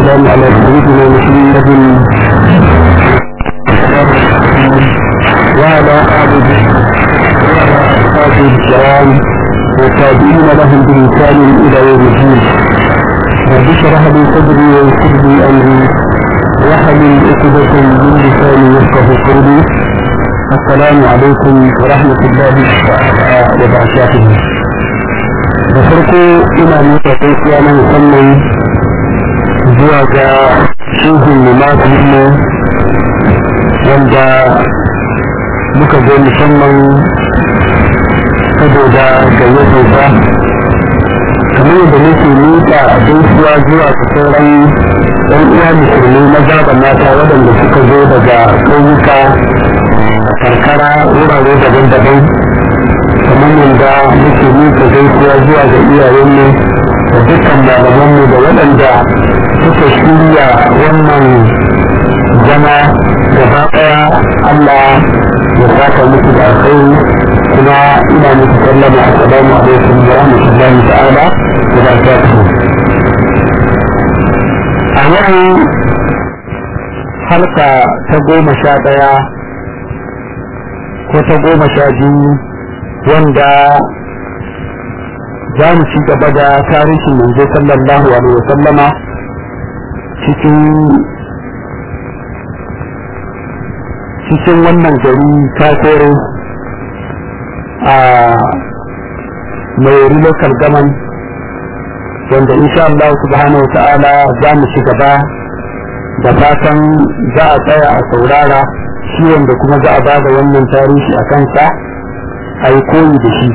والسلام على سيدنا محمد وعلى آله وأصحابه الكرام والتابعين لهم بإنسان إلى يوم الدين رب اشرح لي صدري ويسر لي أمري واحلل عقدة من لساني يفقه قولي السلام عليكم ورحمة الله تعالى وبركاته da farko ina nuna gaisuwa na musamman zuwa ga shehun limafinmu wanda muka zo musamman saboda gayyatarsa kamar yadda nake nuna gaisuwa zuwa ga sauran ɗan uwa musulmi maza da mata waɗanda suka zo daga ƙauyuka a karkara wurare daban-daban kamar yadda muke nuna gaisuwa zuwa ga iyayenmu da dukkan malamanmu da waɗanda suka shirya wannan zama gaba ɗaya Allah ya saka musu da alkhairi kuma ina muku sallama assalamu alaikum wa rahmatullahi ta'ala wa barakatuhu a yau halka ta goma sha ɗaya ko ta goma sha biyu wanda za mu ci gaba da tarihin manzo sallallahu alaihi wasallama cikin cikin wannan gari kafere a mai local government wanda insha Allah subhanahu ta'ala za mu ci gaba da fatan za a tsaya a saurara shi wanda kuma za a ba da wannan tarihi a kansa a yi koyi da shi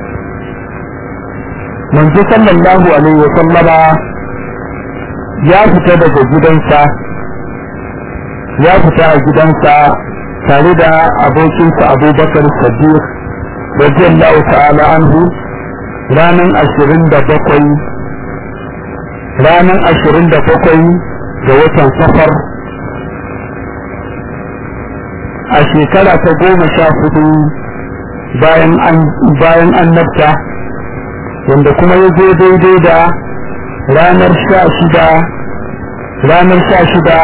manzo sallallahu alaihi wa sallama ya fita daga gidansa ya fita a gidansa tare da abokinsa abubakar sadiq radiyallahu ta'ala anhu ranar ashirin da bakwai ranar ashirin da bakwai ga watan safar a shekara ta goma sha hudu bayan annabta wanda kuma ya zo daidai da ranar sha shida ranar sha shida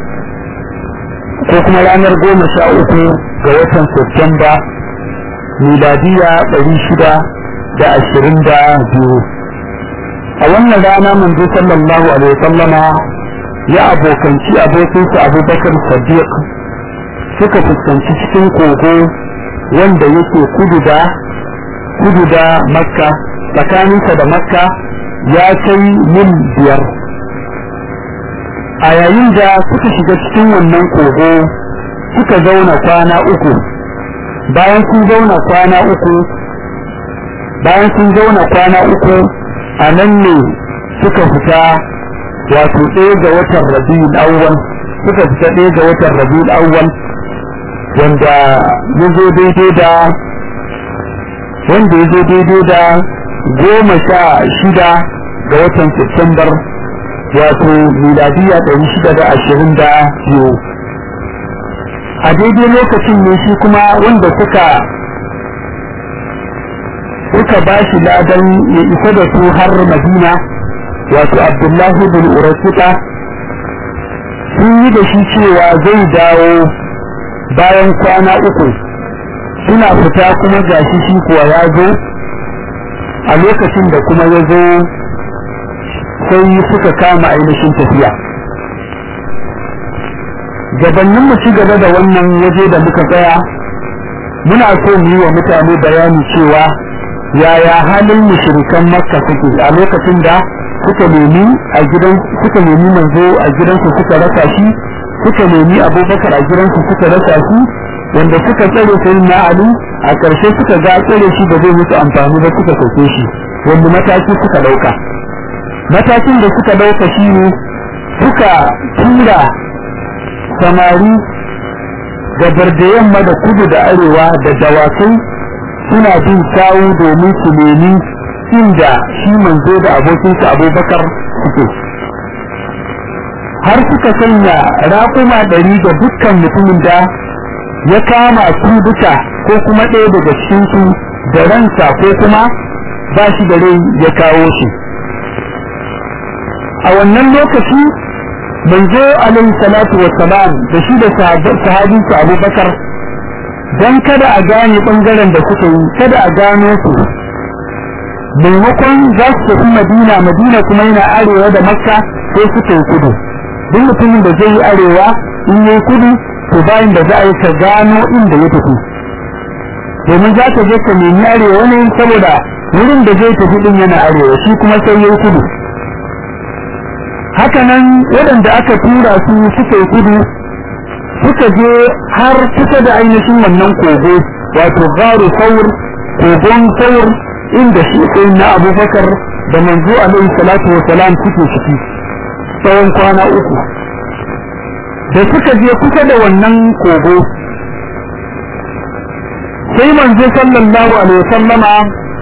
ko kuma ranar goma sha uku ga watan Septemba miladiya ɗari shida da ashirin da biyu a wannan rana manzo sallallahu alaihi sallama ya abokanci abokinsa abubakar sadiq suka fuskanci cikin kogo wanda yake kudu da kudu da makka tsakaninsa da makka ya kai mil biyar a yayin da suka shiga cikin wannan kogo suka zauna kwana uku bayan sun zauna kwana uku bayan sun zauna kwana uku a nan ne suka fita wato ɗaya ga watan rabiul awwal suka fita ɗaya ga watan rabiul awwal wanda ya zo daidai da wanda ya zo daidai da goma sha shida ga watan Septembar wato miladiya ɗari shida da ashirin da biyu a daidai lokacin ne shi kuma wanda suka suka ba shi ladan ya isa da su har madina wato abdullahi bin urasuka sun yi da shi cewa zai dawo bayan kwana uku suna fita kuma gashi shi kuwa ya zo a lokacin da kuma ya zo sai suka kama ainihin tafiya gabanin mu ci gaba da wannan waje da muka tsaya muna so mu yi wa mutane bayani cewa yaya halin mushrikan makka suke a lokacin da suka nemi a gidan suka nemi manzo a gidansu suka rasa shi suka nemi abubakar a gidansu suka rasa shi wanda suka tsare sai na ali a ƙarshe suka ga tsare shi da zai musu amfani ba suka sauke shi wanda mataki suka ɗauka matakin da suka ɗauka shi ne suka tura samari gabar da yamma da kudu da arewa da dawakai suna bin sawu domin su nemi inda shi manzo da abokinsa abubakar suke har suka sanya raƙuma ɗari da dukkan mutumin da ya kama su duka ko kuma ɗaya daga cikinsu da ransa ko kuma ba shi da rai ya kawo shi a wannan lokaci manzo alaihi salatu wassalam da shi da sahabi su abubakar don kada a gane bangaren da suka yi kada a gano su maimakon za su tafi madina madina kuma yana arewa da makka sai suka yi kudu duk mutumin da zai yi arewa in yi kudu to bayan da za a yi ka gano inda ya tafi domin za ka je ka nemi arewa ne saboda wurin da zai tafi din yana arewa shi kuma sai ya yi kudu hakanan waɗanda aka tura su suka yi kudu suka je har kusa da ainihin wannan kogo wato garu saur kogon saur inda shi sai na abubakar da manzo alaihi salatu wa salam suke ciki tsawon kwana uku da suka je kusa da wannan kogo sai manzo sallallahu alaihi wasallama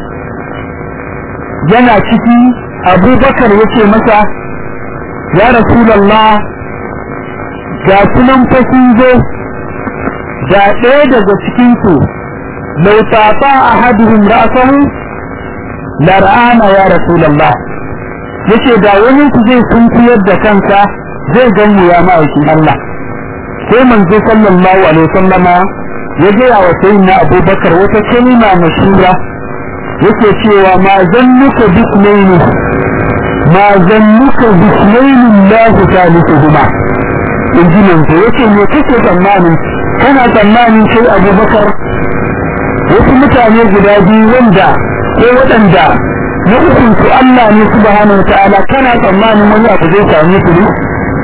yana ciki abubakar yace masa ya rasulallah ga sunan fa sun zo ga ɗaya daga cikinsu lau tafa a haduhun ra'asahu la ra'ana ya rasulallah yace da wani ku zai sunkuyar da kansa zai ganmu ya ma'aikin Allah sai manzo sallallahu alaihi wasallama ya gaya wa sayyidina abubakar wata kalma mashura yake cewa ma zannuka bismaini ma zannuka bismaini Allah salisuhuma in ji manzo yake me kake tsammani kana tsammanin sai abubakar wasu mutane guda biyu wanda ko waɗanda na ukun su Allah ne subhanahu wa ta'ala kana tsammanin wani abu zai same su ne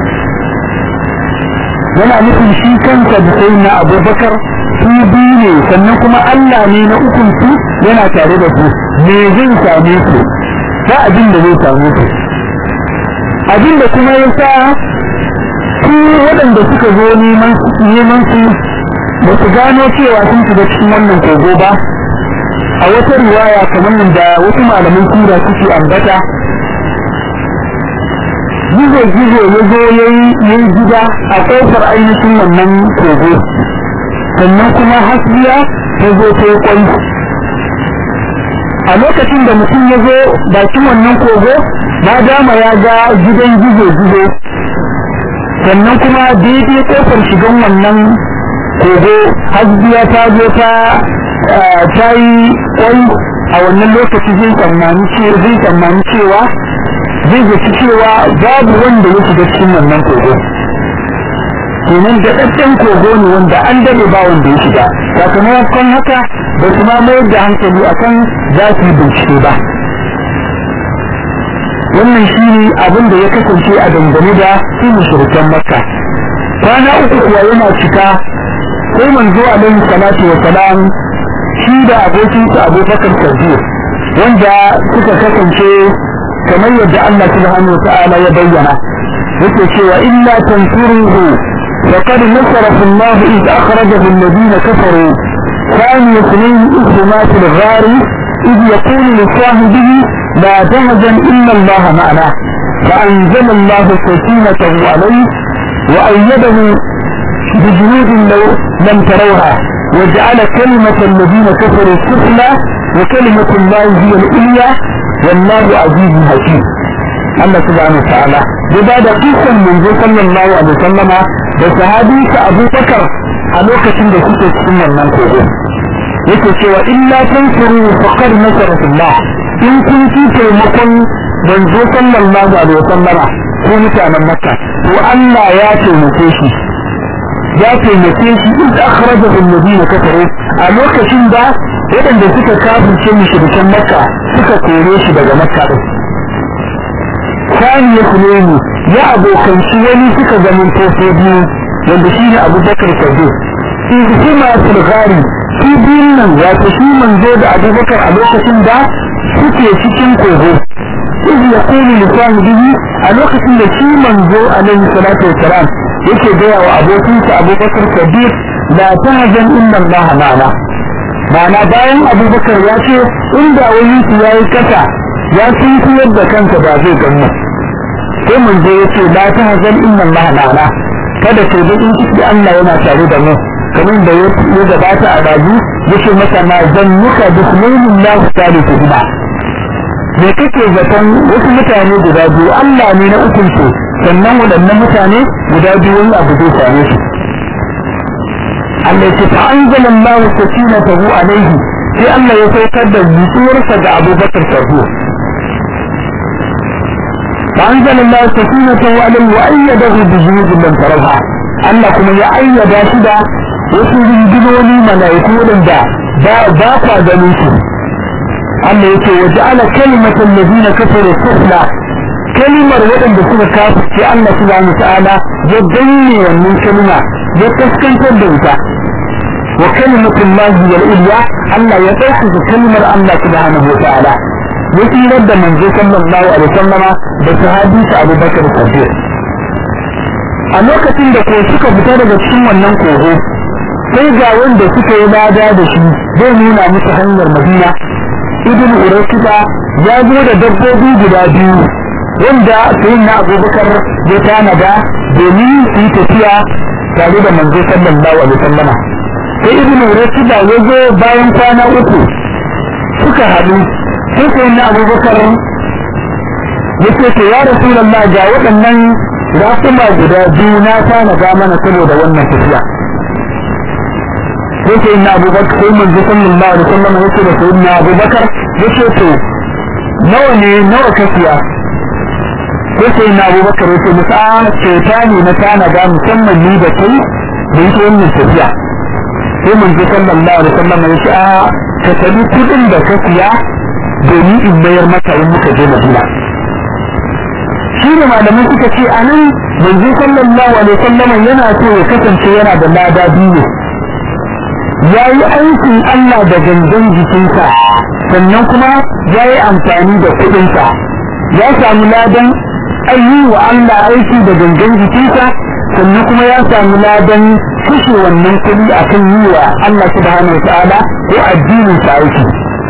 yana nufin shi kansa da sai na abubakar su biyu ne sannan kuma Allah ne na ukun su yana tare da su me zai same su ba abin da zai same su abin da kuma ya sa su waɗanda suka zo neman su ba su gano cewa sun shiga cikin wannan kogo ba a wata riwaya kamar da wasu malaman sura suke ambata gizo gizo ya zo ya yi gida a ƙofar ainihin wannan kogo sannan kuma hasbiya ta zo ta yi kwai a lokacin da mutum ya zo bakin wannan kogo na dama ya ga gidan gizo gizo sannan kuma daidai ƙofar shigan wannan kogo hasbiya ta zo ta ta yi kwai a wannan lokaci zai tsammani cewa zai zaci cewa babu wanda ya shiga cikin wannan kogo kenan da ɗaɗɗen kogo ne wanda an daɗe ba wanda ya shiga sakamakon haka ba su ma mayar da hankali akan za su yi bincike ba wannan shi ne abin da ya kasance a dangane da su mushrikan makka kwana uku kuwa yana cika sai manzo alaihi salatu wa salam shi da abokinsa abubakar sadiq wanda suka kasance kamar yadda Allah subhanahu wa ta'ala ya bayyana yake cewa illa tansuruhu faqad nasarahu Allah id akhrajahu alladhina kafaru ثاني اثنين إذ ما في الغار إذ يقول لصاحبه لا تهزن إلا الله معنا فأنزل الله سكينته عليه وأيده بجنود لو لم تروها وجعل كلمة الذين كفروا السفلى وكلمة الله هي العليا والله عزيز حكيم الله سبحانه وتعالى بدا قصة من صلى الله عليه وسلم بسهادي أبو بكر a lokacin da suke cikin wannan kogo yake cewa illa tansuru faqad nasarullah in kun ci taimakon manzo sallallahu alaihi wasallama ko mutanen makka to Allah ya taimake shi ya taimake shi in akhrajahu alladhina kafaru a lokacin da waɗanda suka kafirce mushrikan makka suka kore shi daga makka din sani ya kuleni ya abokanci wani suka zaman tofe biyu wanda shi ne abubakar sadiq in hima sulgari su biyun nan wato shi manzo da abubakar a lokacin da suke cikin kogo iz ya kuli lisani bihi a lokacin da shi manzo alaihi salatu wassalam yake gaya wa abokinsa abubakar sadiq la tahzan inna allaha ma'ana ma'ana bayan abubakar ya ce inda wani su yayi kasa ya sun yadda kansa ba zai gamu sai manzo ya ce la tahzan inna allaha ma'ana kada kai bakin ciki Allah yana tare da mu kamar da ya gabata a daji yake masa ma zannuka bismillah salisu ba me kake zaton wasu mutane guda biyu Allah ne na ukun su sannan waɗannan mutane guda biyu wani abu zai same su Allah ya ce fa anzalallahu sakinatahu alaihi sai Allah ya saukar da nutsuwarsa ga Abubakar Sadiq فأنزل الله سكينته عليه وأيده بجنود لم تروها Allah kuma ya ayyada shi da wasu rindinoni mala'iku waɗanda ba kwa ganin su Allah yake wa ja'ala kalimatal ladina kafaru sufla kalimar waɗanda suka kafirce Allah subhanahu ta'ala ya danne wannan kalima ya kaskantar da ita wa kalimatul lahi wal ilya Allah ya ɗaukaka kalimar Allah subhanahu ta'ala ya tsirar da manzo sallallahu alaihi wasallama da sahabi sa Abu Bakar Siddiq a lokacin da ko suka fita daga cikin wannan kogo sai ga wanda suka yi lada da shi zai nuna musu hanyar Madina Ibn Urayqita ya zo da dabbobi guda biyu wanda sayyidina Abu Bakar ya tanada domin su yi tafiya tare da manzo sallallahu alaihi wasallama sai Ibn Urayqita ya zo bayan kwana uku suka haɗu sai sai na abubakar ya ce to ya rasu lalla ga waɗannan rasuma guda biyu na tana ga mana saboda wannan tafiya sai sai na abubakar sai manzo sallallahu alaihi wasallam ya ce da sai na abubakar ya ce to nawa ne nawa ka siya sai sai na abubakar ya ce musa kyauta ne na tana ga musamman ni da kai da yake wannan tafiya sai manzo sallallahu alaihi wasallam ya ce a ka tabi kudin da ka siya domin in mayar maka in muka je Madina shi ne malamai suka ce a nan manzo sallallahu alaihi wasallam yana so ya kasance yana da lada biyu ya yi aikin Allah da gangan jikinsa sannan kuma ya yi amfani da kuɗinsa ya samu ladan ayi wa Allah aiki da gangan jikinsa sannan kuma ya samu ladan kashe wannan kuɗi akan yi wa Allah subhanahu wa ta'ala ko addinin sa aiki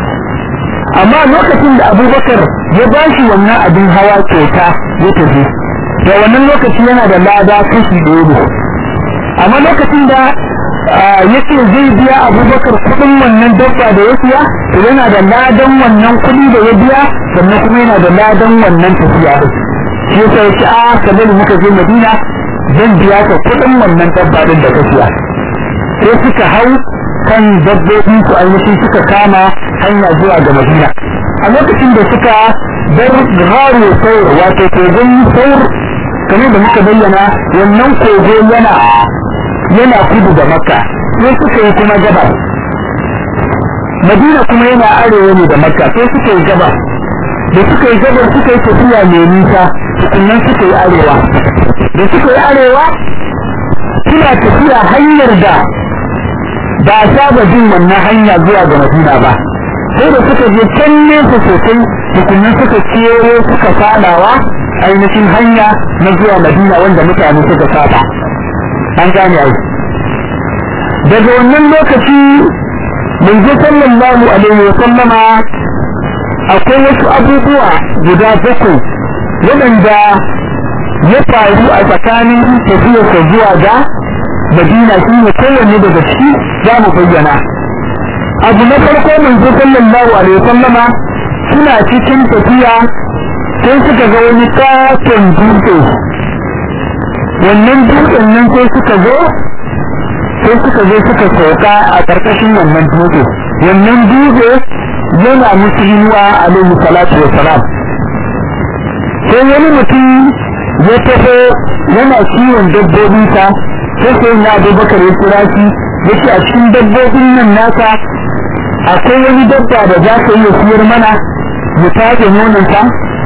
amma lokacin da abubakar ya ba shi wannan abin hawa kyauta ya tafi da wannan lokaci yana da lada kashi ɗaya amma lokacin da ya ce zai biya abubakar kuɗin wannan dabba da ya siya to yana da ladan wannan kuɗi da ya biya sannan kuma yana da ladan wannan tafiya da shi yasa ya ce a kamar muka je madina zan biya ka kuɗin wannan dabba ɗin da ka siya sai suka hau kan dabbobin su ainihin suka kama hanya zuwa ga Madina a lokacin da suka bar gharu saur wato kogon saur kamar da muka bayyana wannan kogo yana yana kudu da makka sai suka yi kuma gabas Madina kuma yana arewa ne da makka sai suka yi gabas da suka yi gabar suka yi tafiya mai nisa tukunnan suka yi arewa da suka yi arewa suna tafiya hanyar da ba a saba jin wannan hanya zuwa ga Madina ba sai da suka je can nesa sosai tukunan suka kero suka fadawa ainihin hanya na zuwa Madina wanda mutane suka saba an gane ai daga wannan lokaci manzo sallallahu alaihi wa sallama akwai wasu abubuwa guda bakwai waɗanda ya faru a tsakanin tafiyarsa zuwa ga Madina shi ne kowanne daga ciki za mu bayyana abu na farko manzo sallallahu alaihi wasallama suna cikin tafiya sai suka ga wani katon dutse wannan dutsen nan sai suka zo sai suka zo suka sauka a ƙarƙashin wannan dutse wannan dutse yana musu inuwa alaihi salatu wassalam sai wani mutum ya taho yana kiwon dabbobinsa sai sai na abubakar ya kira shi ya ce a cikin dabbobin nan nasa akwai wani dabba da za ka iya siyar mana mu tace nononsa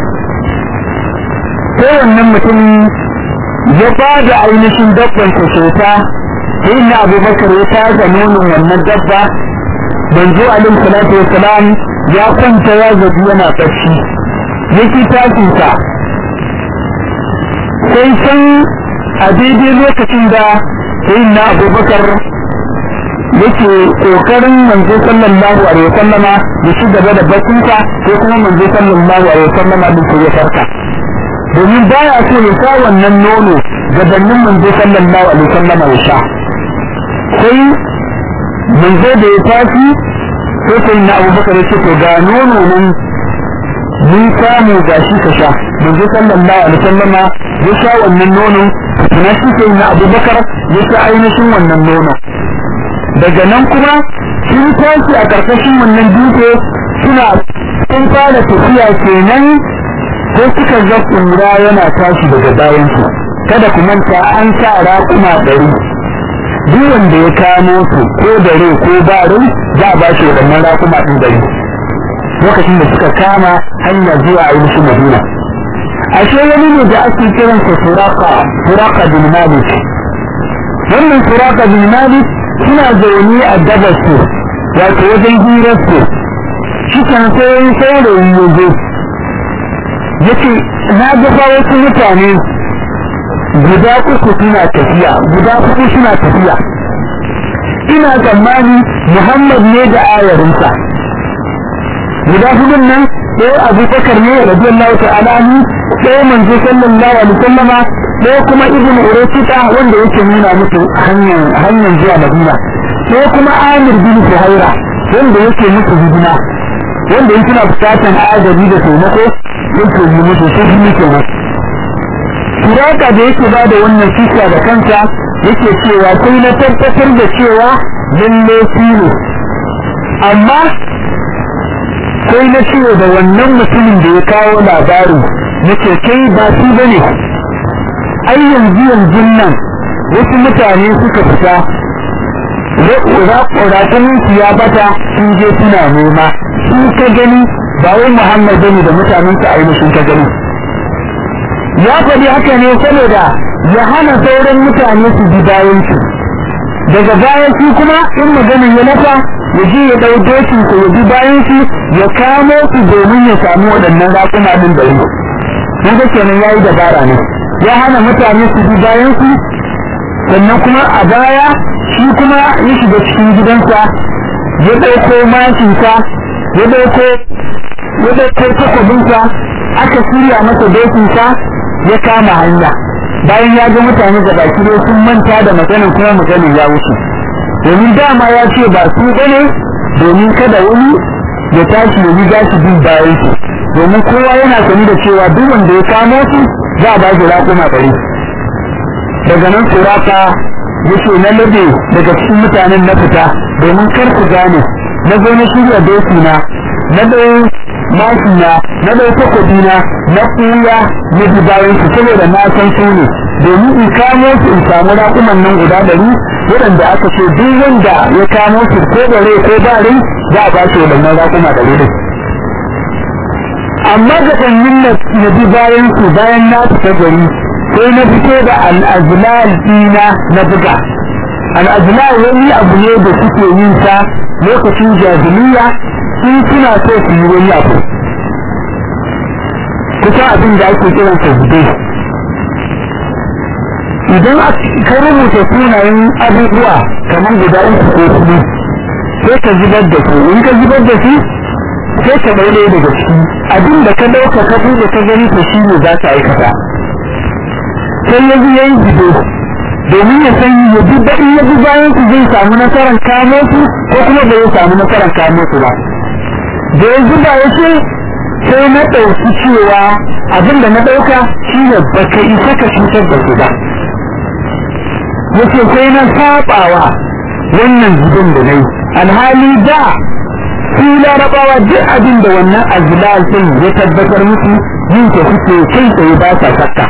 sai wannan mutum ya ba da ainihin dabban sa kyauta sai na abubakar ya tace nonon wannan dabba banzo alaihi salatu wassalam ya kwanta ya gaji yana bacci ya ki tashinsa sai san a daidai lokacin da sai na abubakar yake kokarin manzo sallallahu alaihi wasallama ya ci gaba da bakinsa ko kuma manzo sallallahu alaihi wasallama din ko ya farka domin baya so ya sha wannan nono gabanin manzo sallallahu alaihi wasallama ya sha sai manzo da ya tashi sai sai na abubakar ya ce to ga nono nan mun samu gashi ka sha manzo sallallahu alaihi wasallama ya sha wannan nono na shi sai na abubakar ya sha ainihin wannan nono daga nan kuma sun tashi a karkashin wannan dutse suna sun fara tafiya kenan sai suka ga kura yana tashi daga bayansu kada ku manta an sa raƙuma ɗari duk wanda ya kamo su ko da rai ko ba rai za a ba shi waɗannan raƙuma ɗin ɗari lokacin da suka kama hanyar zuwa ainihin madina ashe wani ne da ake kiransa suraka suraka bin malik wannan suraka bin malik suna zaune a gabas su wato wajen hirar su shi kan sai saurayi ya zo ya ce na gafa wasu mutane guda uku suna tafiya guda uku suna tafiya ina tsammani muhammad ne da ayarinsa guda hudun nan ɗaya abu bakar ne radiyallahu ta'ala anhu ɗaya manzo sallallahu alaihi wasallama ɗaya kuma ibnu urayqita wanda yake nuna musu hanyar hanyar zuwa madina ɗaya kuma amir bin suhaira wanda yake musu hidima wanda yake na bukatan agaji da taimako yake yi musu sai shi kenan Suraka da yake ba da wannan kisa da kansa yake cewa sai na tabbatar da cewa lalle shi ne amma sai na ce da wannan mutumin da ya kawo labari nake kai ba shi bane ai yanzu yanzu nan wasu mutane suka fita raƙuratun su ya bata sun je suna nema sun ka gani ba wai muhammad bane da mutanen su ainihin ka gani ya faɗi haka ne saboda ya hana sauran mutane su bi bayan su daga bayan su kuma in maganin ya nafa ya je ya ɗau dokin su ya bi bayan su ya kamo su domin ya samu waɗannan raƙuma ɗin da yi kun ga kenan yayi dabara ne ya hana mutane su bi bayan su sannan kuma a baya shi kuma ya shiga cikin gidansa ya ɗauko mashinsa ya ɗauko ya ɗauko takwabinsa aka shirya masa dokinsa ya kama hanya bayan ya ga mutane da baki dai sun manta da maganin kuma maganin ya wuce domin dama ya ce ba su bane domin kada wani ya tashi ya riga shi bin bayan su domin kowa yana sani da cewa duk wanda ya kamo su za a ba shi raƙuma ɗari daga nan suraka ya ce na labe daga cikin mutanen na fita domin kar ku gane na zo na shirya doki na na ɗau mashina na ɗau takobi na na kuya na bi bayan su saboda na san su ne domin in kamo su in samu raƙuman nan guda ɗari waɗanda aka ce duk wanda ya kamo su ko da rai ko ba rai za a ba shi waɗannan raƙuma ɗari ɗin amma ga ɗanyin na bi bayan su bayan na fita gari sai na fito da al'azlal ɗina na buga al'azlal wani abu ne da suke yin sa lokacin jahiliya sun suna so su yi wani abu kusa abin da ake kiran sa zube idan ka rubuta sunayen abubuwa kamar guda uku ko hudu sai ka zubar da su in ka zubar da su sai ka ɗaya daga ciki abin da ka ɗauka ka buɗe ka gani to shi ne za ka aikata sai ya ya yi gido domin ya san ya bi baɗin ya bi bayan su zai samu nasarar kamo su ko kuma bai samu nasarar kamo su ba da ya zuba ya ce sai na ɗauki cewa abin da na ɗauka shi ne ba ka isa ka cutar da su ba ya ce sai na saɓawa wannan zubin da na yi alhali da su larabawa duk abin da wannan azlal ɗin ya tabbatar musu yin ta suke kai tsaye ba sa shakka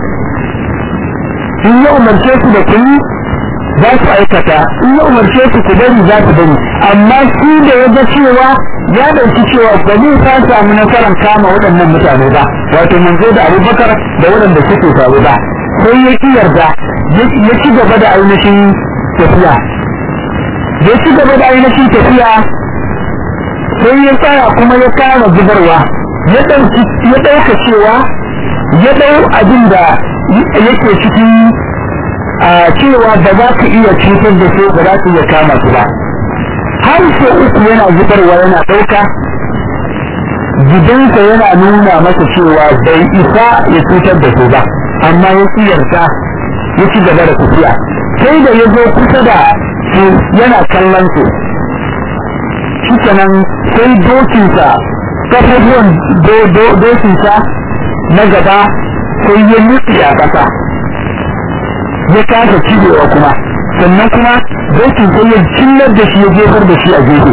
in ya umarce su da kuni za su aikata in ya umarce su ku bari za su bari amma shi da ya ga cewa ya ɗauki cewa ba zai ta samu nasarar kama waɗannan mutane ba wato manzo da abubakar da waɗanda suke faru ba sai ya ki yarda ya ci gaba da ainihin tafiya ya ci gaba da ainihin tafiya sai ya tsaya kuma ya kara zubarwa ya ɗauka cewa ya ɗau abin da yake cikin a cewa ba za ka iya cutar da su ba za ka iya kama su ba har sau uku yana zubarwa yana ɗauka gidansa yana nuna masa cewa bai isa ya cutar da su ba amma ya yarda ya ci gaba da tafiya sai da ya zo kusa da su yana kallon su shikenan sai dokinsa kafafuwan dokinsa na gaba sai ya nutse a ƙasa ya kasa cibewa kuma sannan kuma dokin sai ya cillar da shi ya jefar da shi a gefe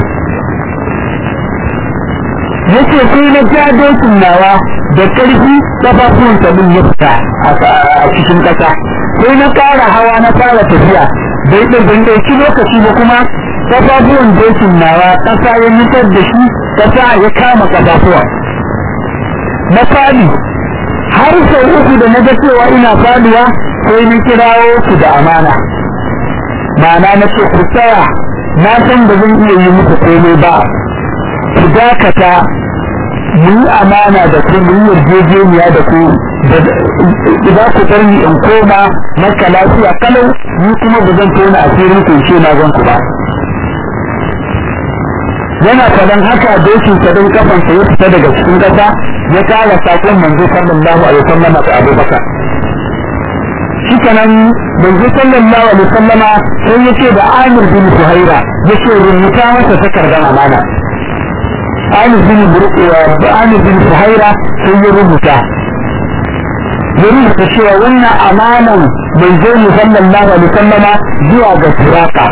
yace sai na ja dokin nawa da ƙarfi kafafuwan sabin ya fita a cikin ƙasa sai na fara hawa na fara tafiya bai ban ɗauki lokaci ba kuma kafafuwan dokin nawa ƙasa ya nutar da shi ƙasa ya kama kafafuwa na fadi har sau uku da na ga cewa ina faduwa sai na kirawo su da amana ma'ana na ce ku tsaya na san da zan iya yi muku komai ba ku dakata mu yi amana da ku mu yi yarjejeniya da ku za ku bar ni in koma maka lafiya kalau ni kuma ba zan tona asirin ku ce na zan ku ba yana faɗan haka dokin sa don kafansa ya fita daga cikin ƙasa ya kara sakon manzo sallallahu alaihi wasallam ga Abubakar shi kanan manzo sallallahu alaihi wasallam sai ya ce da Amir bin Fuhaira ya ce rubuta masa takardar amana Amir bin Amir bin Fuhaira sai ya rubuta ya rubuta cewa wannan amanan manzo sallallahu alaihi wasallama zuwa ga Turaka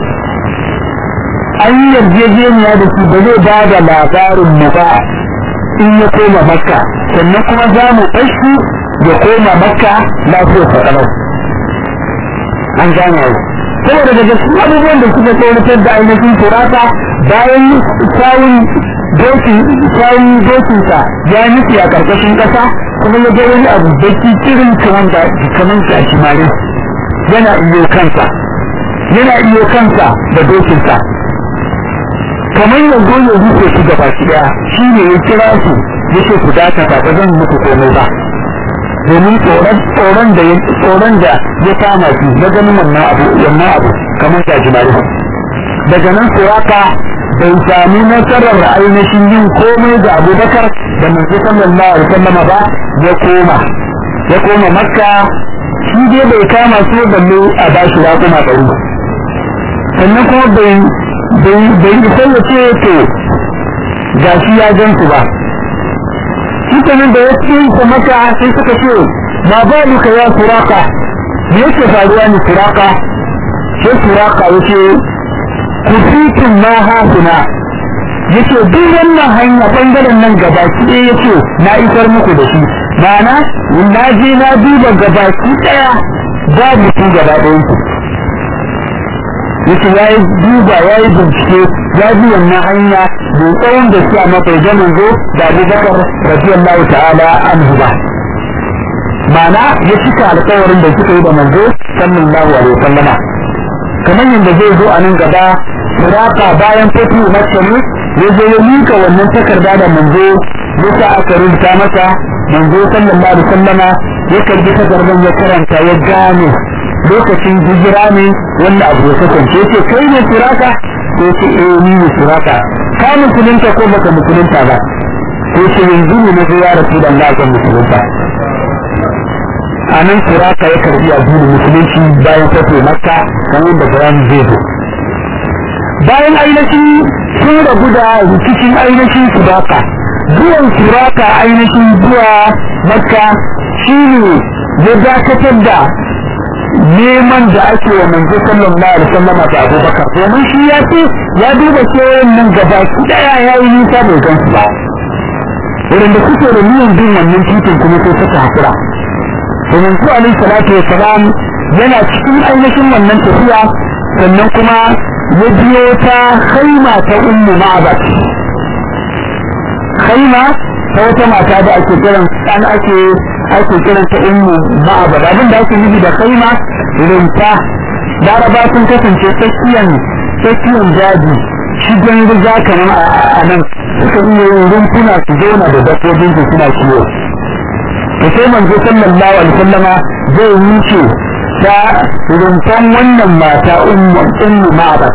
an yi yarjejeniya da su ba zai ba da labarin mu ba in ya koma makka sannan kuma za mu ɗashi ya koma makka lafiyar faɗaɗau an gane yau saboda daga cikin abubuwan da suka tsoratar da ainihin turata bayan sawun sawun dokinsa ya nufi a ƙarƙashin ƙasa kuma ya ga wani abu baki kirin kamar da kamar shi a shimari yana iyo kansa yana iyo kansa da dokinsa kamar yanzu ya rufe su gaba ki daya shi ne ya kira su ya ce ku dakata ba zan muku komai ba domin tsoron tsoron da tsoron da ya kama shi na ganin wannan abu wannan abu kamar ta jimari daga nan suraka bai sami nasarar ainihin yin komai da abubakar da manzo sallallahu alaihi wasallam ba ya koma ya koma makka shi dai bai kama su balle a bashi raƙuma ɗari sannan kuma bai bai isa ya ce to ga shi ya gan su ba shi nan da ya ce ta maka sai suka ce ma ba duka ya suraka me yake faruwa ne suraka sai suraka ya ce ku fitin ma hasuna ya ce duk wannan hanya bangaren nan gabaki ɗaya ya ce na isar muku da shi ma'ana na je na duba gabaki ɗaya babu su gaba ɗayan yake ya yi duba ya yi bincike ya bi wannan hanya mai tsawon da su a matsayi da manzo da abubakar radiyallahu ta'ala anhu ba ma'ana ya cika alkawarin da suka yi da manzo sallallahu alaihi wasallama kamar yadda zai zo a nan gaba suraka bayan fatu makka ne ya zo ya mika wannan takarda da manzo ya sa aka rubuta masa manzo sallallahu alaihi wasallama ya karbi takardar ya karanta ya gane lokacin hijira ne wanda abu ya kasance ce kai ne suraka ko ce eh ni ne suraka ka musulunta ko baka musulunta ba ko ce yanzu ne na zo ya rasu da Allah kan musulunta a nan suraka ya karbi addinin musulunci bayan fito makka kamar da bayani zai zo bayan ainihin sun rabu da rikicin ainihin suraka zuwan suraka ainihin zuwa makka shi ne ya dakatar da neman da ake wa manzo sallallahu alaihi wasallam da Abubakar domin shi ya ce ya duba kewayen nan gaba ki daya ya yi nisa bai gan su ba wurin da suke da niyan bin wannan titin kuma sai suka hakura to manzo alaihi salatu wassalam yana cikin ainihin wannan tafiya sannan kuma ya biyo ta khaima ta ummu ma'abat khaima ta wata mata da ake kiran an ake ake kiran ta ummu ma'abad abin da ake nufi da kaima rinta laraba sun kasance tsakiyan tsakiyan daji shigen riga kamar a nan suka iya yin rumfuna su zauna da dabbobin su suna kiwo to sai manzo sallallahu alaihi wasallama zai wuce ta rintan wannan mata ummu ummu ma'abad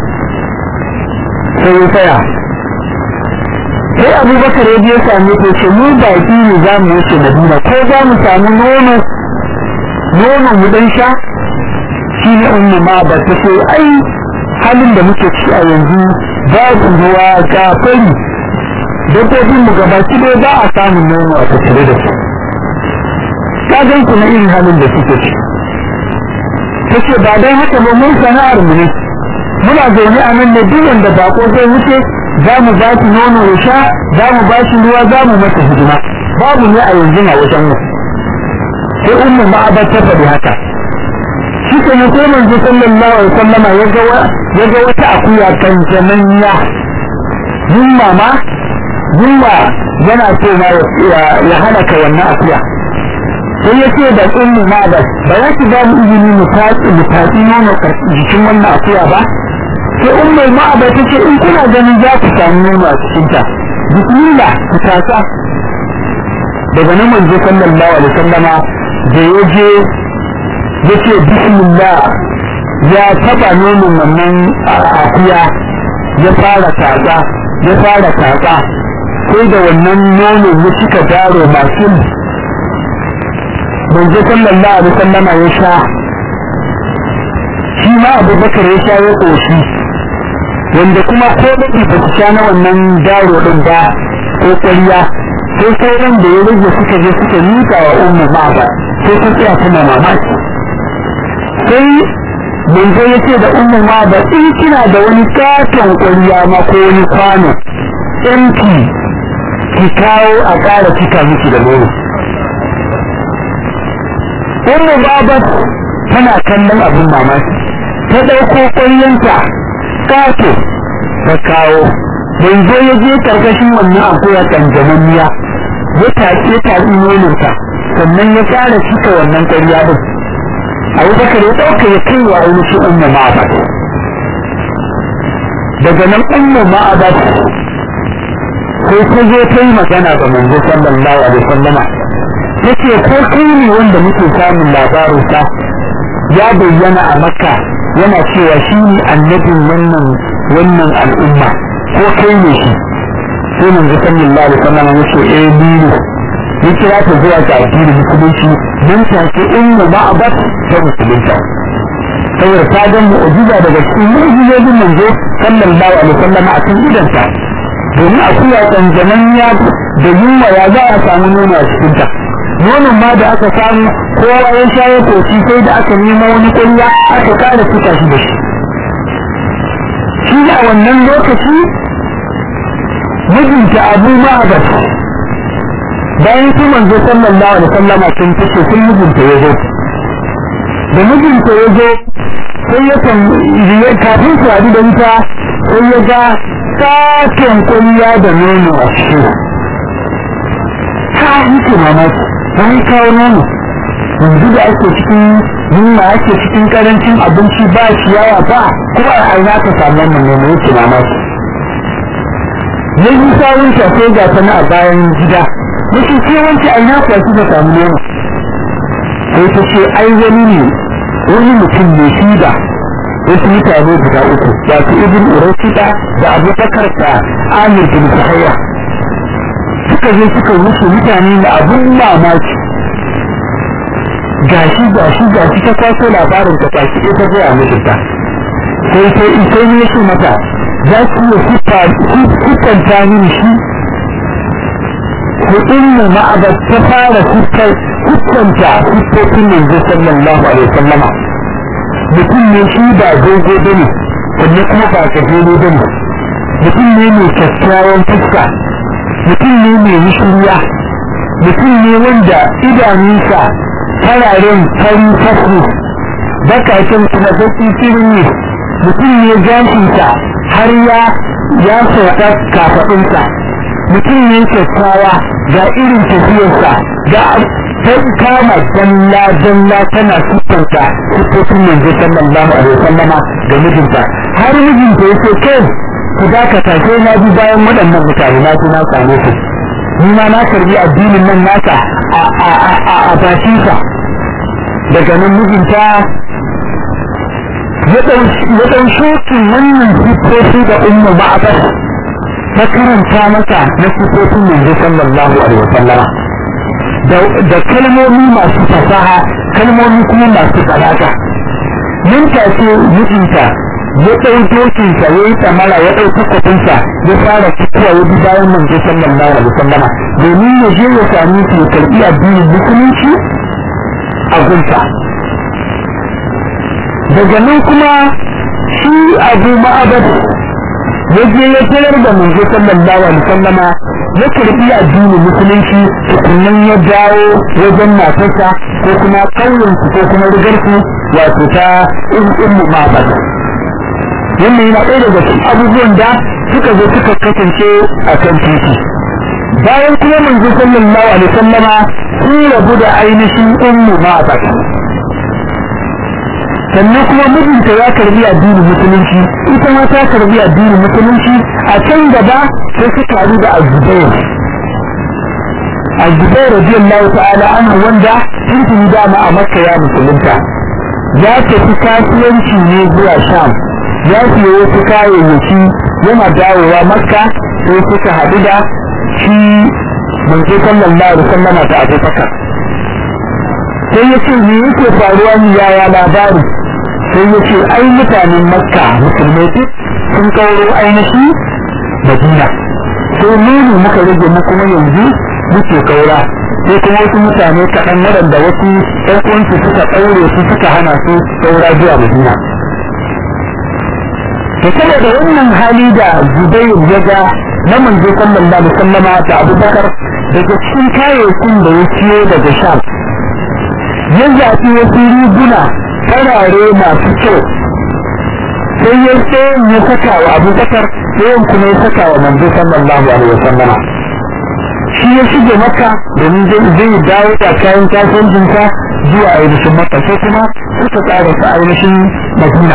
sai ya tsaya sai abubakar ya je same ta ce mu baki ne za mu wuce madina ko za mu samu nono nono mu dan sha shi ne ummu ma ba ta ce ai halin da muke ci a yanzu babu ruwa ga fari dabbobin mu gabaki dai ba a samun nono a tattare da su ka gan ku na irin halin da suke ci ta ce ba don haka ba mun sana'ar mu ne muna zaune a nan ne duk wanda bako zai wuce za mu ba shi nono ya sha za mu ba shi ruwa za mu masa hidima babu ne a yanzu a wajen mu sai ummu ma'abar ta faɗi haka shi ke ne sai manzo sallallahu alaihi wasallama ya ga ya ga wata akuya kan jamanya yunwa ma yunwa yana so ma ya halaka wannan akuya sai ya ce da ummu ma'abar ba za ki ba mu izini mu tatsi mu tatsi nono jikin wannan akuya ba sai ummu ma'abar ta ce in kuna ganin za ku samu nono a cikinta bismillah ku tatsa daga nan manzo sallallahu alaihi wasallama da ya je ya ce bismillah ya taba nonon wannan akuya ya fara tatsa ya fara tatsa sai da wannan nonon ya cika daro masu manzo sallallahu alaihi wasallama ya sha shi ma abubakar ya sha ya koshi wanda kuma ko baki ba su sha na wannan daro din ba ko kwariya sai sauran da ya rage suka je suka mika wa ummu baba sai ta tsaya tana mamaki sai manzo ya ce da ummu baba in kina da wani katon kwariya ma ko wani kwano empty ki kawo a ƙara cika miki da nono ummu baba tana kallon abin mamaki ta ɗauko ƙwaryanta kato ta kawo manzo ya je karkashin wannan akuya kanjamammiya ya taƙe taƙi nononta sannan ya fara cika wannan ƙarya ɗin abu bakar ya ɗauka ya kai wa ainihin umma ma'abat daga nan umma ma'abat sai ta zo ta yi magana ga manzo sallallahu alaihi wasallama ta ce ko kai ne wanda muke samun labarinsa ya bayyana a makka yana cewa shi ne annabin wannan wannan al'umma ko kai ne shi sai manzo sallallahu alaihi wasallam ya ce eh ni ne ya kira ta zuwa ga addinin musulunci nan take ummu ma'abat ta musulunta saboda ta ga mu'jiza daga cikin mu'jizojin manzo sallallahu alaihi wasallam a cikin idanta domin akuya kanjaman ya da yunwa ya za a samu nono a cikinta nonon ma da aka samu kowa ya sha ya koci sai da aka nemo wani kunya aka kara fita shi da shi shi a wannan lokaci mijinta abu ma'abat bayan su manzo sallallahu alaihi wasallama sun fice sun mijinta ya zo da mijinta ya zo sai ya kan kafin su haɗu da ita sai ya ga sakin kunya da nono a ciki ka yake mamaki bayan kawo nono yanzu da ake cikin yunwa ake cikin karancin abinci ba ciyawa ba kuma a aina ka samu wannan nono yake mamaki ya yi sawun sai ga ta a bayan gida ya ce ce wancan aina kuwa su ka samu nono sai ta ce ai wani ne wani mutum ne shi da wasu mutane guda uku wato ibn urashida da abubakar da amir bin sahaya suka je suka wuce mutane da abun mamaki gashi gashi gashi ta kwaso labarin ta kwashi ita zai a mijinta sai sai sai ne shi mata za ki iya siffanta mini shi hudun mu ma'abar ta fara siffanta siffofin manzo sallallahu alaihi wasallama mutum ne shi ba dogo bane sannan kuma ba gajere bane mutum ne mai kyakkyawan fuska mutum ne mai mishiriya mutum ne wanda idanunsa fararen fari fasu bakakin kuma baki firin ne mutum ne gashinsa har ya ya sauka kafaɗinsa mutum ne kyakkyawa ga irin tafiyarsa ga ta kama dalla dalla tana siffanta siffofin manzo sallallahu alaihi wasallama ga mijinta har mijinta yake kai ku dakata sai na bi bayan waɗannan mutane na na same su ni ma na karbi addinin nan naka a a a a bakinsa daga nan mijinta ya ɗau shokin wannan siffofi da umma ma'abar ta karanta masa na siffofin manzo sallallahu alaihi wasallama da kalmomi masu fasaha kalmomi kuma masu balaga nan take mijinta ya ɗau dokinsa ya yi tsamara ya ɗau takwafinsa ya fara fitowa ya bi bayan manzo sallallahu alaihi wasallama domin ya je ya sami su ya karɓi addinin musulunci a gunsa daga nan kuma shi abu ma'abad ya je ya tarar da manzo sallallahu alaihi wasallama ya karɓi addinin musulunci tukunan ya dawo wajen matarsa ko kuma ƙauyensu ko kuma rigarsu wato ta ummu ma'abad wannan yana ɗaya daga cikin abubuwan da suka zo suka kasance a kan titi bayan kuma manzo sallallahu alaihi wasallama sun rabu da ainihin ummu ma'abad sannan kuma mijinta ya karbi addinin musulunci ita ma ta karbi addinin musulunci a can gaba sai suka haɗu da azubair azubair radiyallahu ta'ala anhu wanda tuntuni dama a makka ya musulunta ya tafi kasuwanci ne zuwa sham ya siya wasu kayayyaki yana dawowa makka sai suka haɗu da shi manzo sallallahu alaihi wasallam da abubakar sai ya ce me yake faruwa ni yaya labari sai ya ce ai mutanen makka musulmai duk sun kauro ainihi madina sai mu ne muka rage mu kuma yanzu muke kaura sai kuma wasu mutane kaɗan waɗanda wasu ɗan uwansu suka ɗaure su suka hana su kaura zuwa madina to saboda wannan hali da zubair ya ga na manzo sallallahu alaihi wasallama da abubakar daga cikin kayayyakin da ya ciyo daga sham ya zaɓi wasu riguna farare masu kyau sai ya tsayin ya saka wa abubakar tsayin kuma ya saka wa manzo sallallahu alaihi wasallama shi ya shige maka domin zai dawo da kayan kasuwancinsa zuwa ainihin maka sai kuma suka tsara su ainihin madina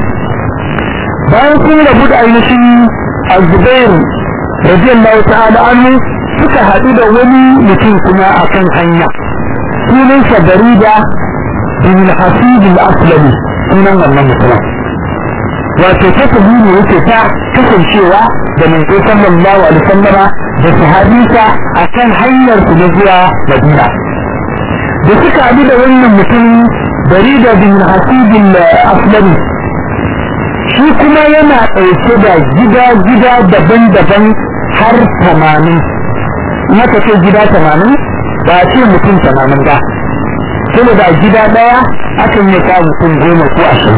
bayan sun rabu da ainihin azubair radiyallahu ta'ala anhu suka haɗu da wani mutum kuma a kan hanya sunansa barida bin hasib al-aslami sunan wannan mutumin wato kasabi ne yake ta kasancewa da manzo sallallahu alaihi wasallama da sahabinsa akan hanyar su na zuwa Madina da suka haɗu da wannan mutum barida bin hasib al-aslami shi kuma yana ɗauke da gida-gida daban-daban har tamanin maka ce gida tamanin ba ce mutum tamanin ba saboda gida ɗaya akan yi sa mutum goma ko ashirin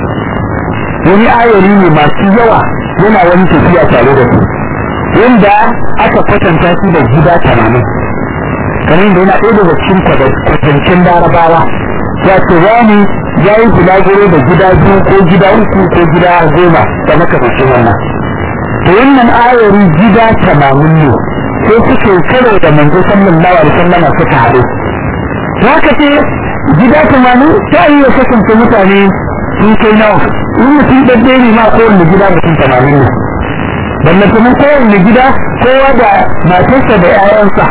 wani ayari ne masu yawa yana wani tafiya tare da su wanda aka kwatanta su da gida tamanin kamar da yana ɗaya daga cikin kwatancin larabawa wato wani ya yi bulaguro da gida biyu ko gida uku ko gida goma da makamacin wannan to wannan ayari gida tamanin ne sai suke karo da manzo sallallahu alaihi wasallam suka haɗu haka ce gida tamanin ta iya kasance mutane sun kai nawa in mutum ɗaɗɗe ne ma kowanne gida mutum tamanin ne balle kuma kowanne gida kowa da matarsa da 'ya'yansa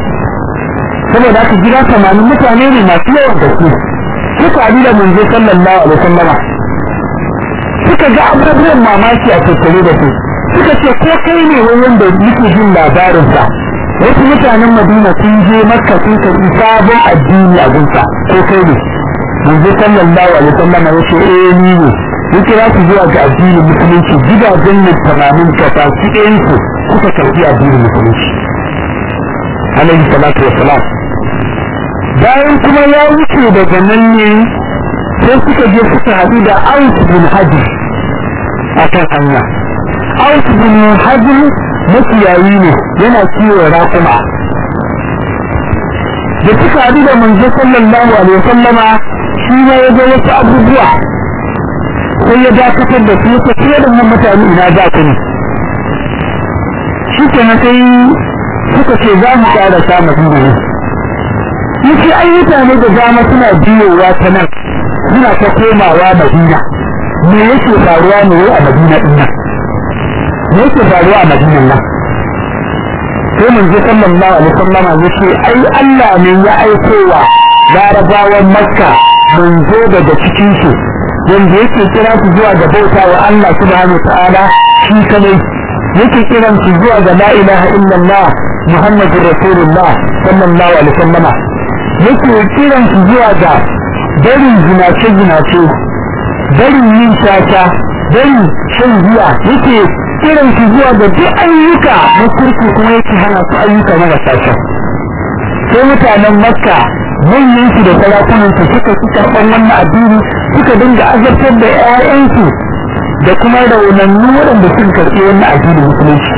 saboda haka gida tamanin mutane ne masu yawan gaske suka haɗu da manzo sallallahu alaihi wasallama suka ga abubuwan mamaki a tattare da su suka ce ko kai ne wai wanda yake jin labarinsa wasu mutanen madina sun je makka sun karɓi sabon addini a gunsa ko kai ne manzo sallallahu alaihi wasallama ya ce eh ni ne ya kira su zuwa ga addinin musulunci gidajen ne tamamin kasa su ɗayan su suka karɓi addinin musulunci alaihi salatu wassalam bayan kuma ya wuce daga nan ne sai suka je suka haɗu da Aus bin Hajji a kan hanya Aus bin Hajji makiyayi ne yana kiwon raƙuma da suka haɗu da manzo sallallahu alaihi wasallama shi ne ya ga wasu abubuwa sai ya dakatar da su ta fiye da mutane ina za ku ne shi ke na sai suka ce za mu ƙara samun ne yake ai mutane da dama suna biyowa ta nan suna ta komawa madina me yake faruwa ne wai a madina din nan me yake faruwa a madinan nan sai mun ji sallallahu alaihi wasallam yace ai Allah ne ya aiko wa larabawan makka manzo daga cikin su wanda yake kira su zuwa ga bauta wa Allah subhanahu wa ta'ala shi kadai yake kiran su zuwa ga la ilaha illallah muhammadur rasulullah sallallahu alaihi wasallam yake kiran su zuwa ga barin zinace-zinace barin yin shata bari shan giya yake kiran su zuwa ga duk ayyuka na kirki kuma yake hana su ayyuka na gasashen sai mutanen makka manyan su da sarakunan su suka ci karɓar wannan addini suka dinga azabtar da 'ya'yansu da kuma raunannu waɗanda suka karɓi wannan addinin musulunci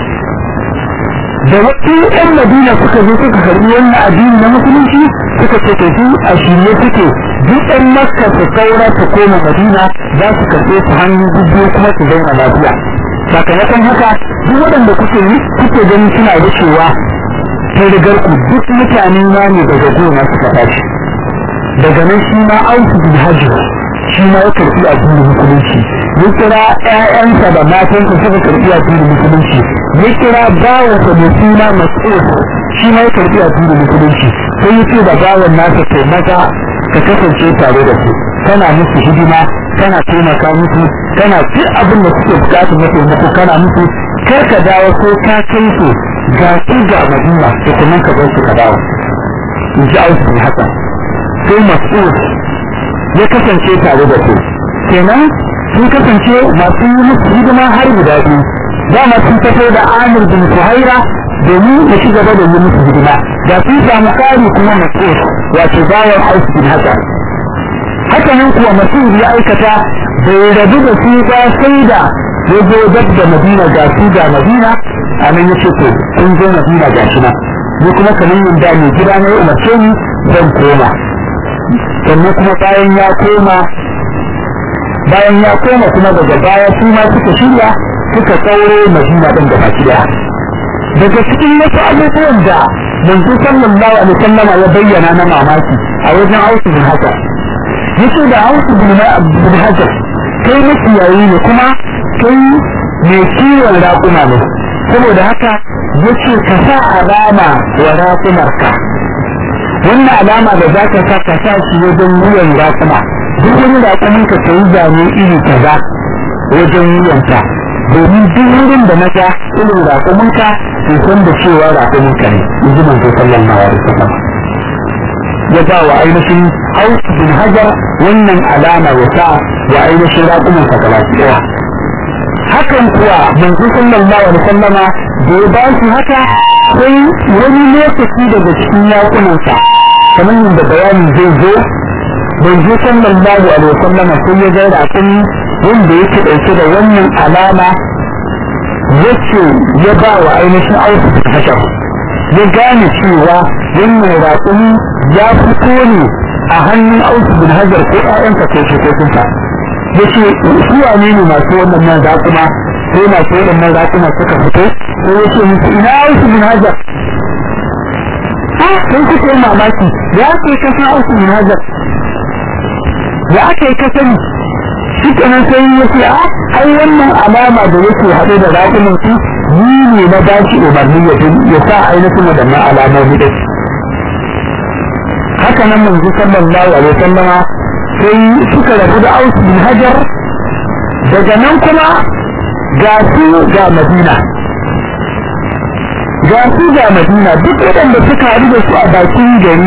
da wasu 'yan madina suka zo suka karɓi wannan addini na musulunci suka ce to su a shirye suke duk ɗan makka su kaura su koma madina za su karɓe su hannu biyu kuma su zauna lafiya sakamakon haka duk waɗanda kuke yi kuke ganin suna wucewa ta rigar ku duk mutane ma ne daga gona suka tashi daga nan shi ma auku bin hajji shi ma ya karɓi addinin musulunci ya kira ƴaƴansa da matansa suka karɓi addinin musulunci ya kira bawansa mai suna mas'ud shi ma ya karɓi addinin musulunci sai ya ce da bawan nasa kai maza ka kasance tare da su kana musu hidima kana taimaka musu kana duk abin da suke bukatu na taimako kana musu kar ka dawo ko ka kai su ga su ga madina da kuma ka bar su ka dawo in ji ausu bin hasan sai mas'ud ya kasance tare da su kenan sun kasance masu yi musu hidima har guda biyu dama sun fito da amir bin suhaira domin ya ci gaba da yi musu hidima da sun samu kari kuma mas'ud wato bayan ausu bin hasan haka nan kuwa mas'ud ya aikata bai rabu da su ba sai da ya zo dab da madina ga su ga madina a nan ya ce to sun zo madina ga shi nan ni kuma kamar yadda mai gida na umarce ni zan koma sannan kuma bayan ya koma bayan ya koma kuma daga baya su ma suka shirya suka kauro madina din da baki daya daga cikin wasu abubuwan da manzo sallallahu alaihi wasallam ya bayyana na mamaki a wajen Ausu bin Hajar yace da Ausu bin Hajar kai makiyayi ne kuma kai mai kiwon raƙuma ne saboda haka yace ka sa alama wa raƙumarka wannan alama da za ka sa ka sa shi wajen wuyan raƙuma duk wani raƙumin ka ka yi zane iri kaza wajen wuyanka domin duk wurin da na ga irin raƙuminka ke san da cewa raƙuminka ne in ji manzo sallallahu alaihi wasallam ya ba wa ainihin Aus bin Hajar wannan alama ya sa wa ainihin raƙuminsa gaba ɗaya hakan kuwa manzo sallallahu alaihi wasallama da ya ba shi haka sai wani lokaci daga cikin yakunansa kamar yadda bayanin zai zo manzo sallallahu alaihi wasallama sai ya ga raƙun wanda yake ɗauke da wannan alama yace ya ba wa ainihin ausu da hashar ya gane cewa wannan raƙun ya fito ne a hannun ausu bin hajar ko ƴaƴansa ko shekokinsa ya ce su wane ne masu wannan nan raƙuma sai masu waɗannan raƙuma suka fito sai ya ce musu ina ausu bin hajar sun kuka yi mamaki ya ke kasan ausu bin hajar ya aka yi kasani shi kenan sai ya ce a ai wannan alama da yake haɗe da raƙumin su ni ne na ba shi umarni ya sa ainihin waɗannan alamomi ɗin haka nan manzo sallallahu alaihi wasallama sai suka rabu da Aus bin Hajar daga nan kuma ga su ga Madina ga su ga Madina duk waɗanda suka haɗu da su a bakin gari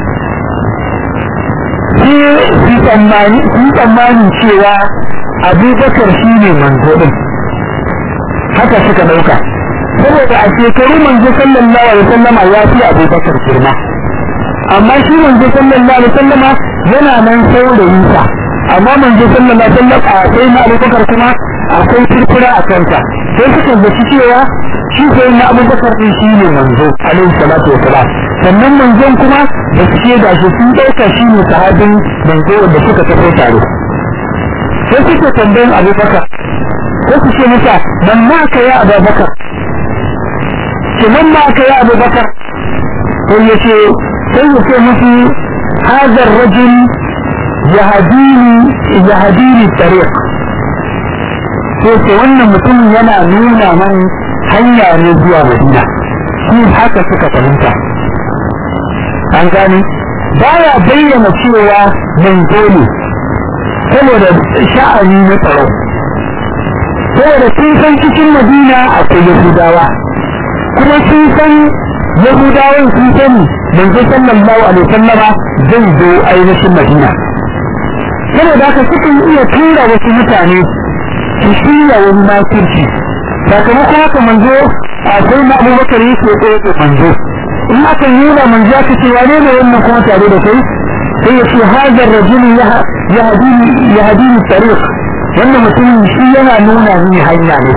sai su tsammani su tsammani cewa Abubakar shi ne manzo din haka suka ɗauka saboda a shekaru manzo sallallahu alaihi wasallama ya fi Abubakar girma amma shi manzo sallallahu alaihi wasallama yana nan saurayin sa amma manzo sallallahu alaihi wasallam a sai na Abubakar kuma akwai furfura a kansa sai suka zaci cewa shi sai na Abubakar din shi ne manzo alaihi salatu wasalam sannan manzon kuma da suke da shi sun dauka shi ne sahabin manzo wanda suka tafi tare sai suka tambayin Abubakar sai su ce masa man ma ka ya Abubakar ke man ma ka ya Abubakar sai ya ce sai ya ce musu هذا الرجل يهديني يهديني الطريق sai ce wannan mutumin yana nuna man hanya ne zuwa madina shi haka suka fahimta an gani baya bayyana cewa manzo ne saboda sha'ani na tsaro saboda sun san cikin madina akwai yahudawa kuma sun san yahudawan sun sani manzo sallallahu alaihi wasallama zai zo ainihin madina saboda haka sukan iya tura wasu mutane su shirya wani makirci sakamakon haka manzo a sai na abubakar yake tsaye da manzo in aka yi wa manzo aka ce wane ne wannan kuma tare da kai sai ya ce hajar rajulu ya hadini tariq wannan mutumin shi yana nuna ni hanya ne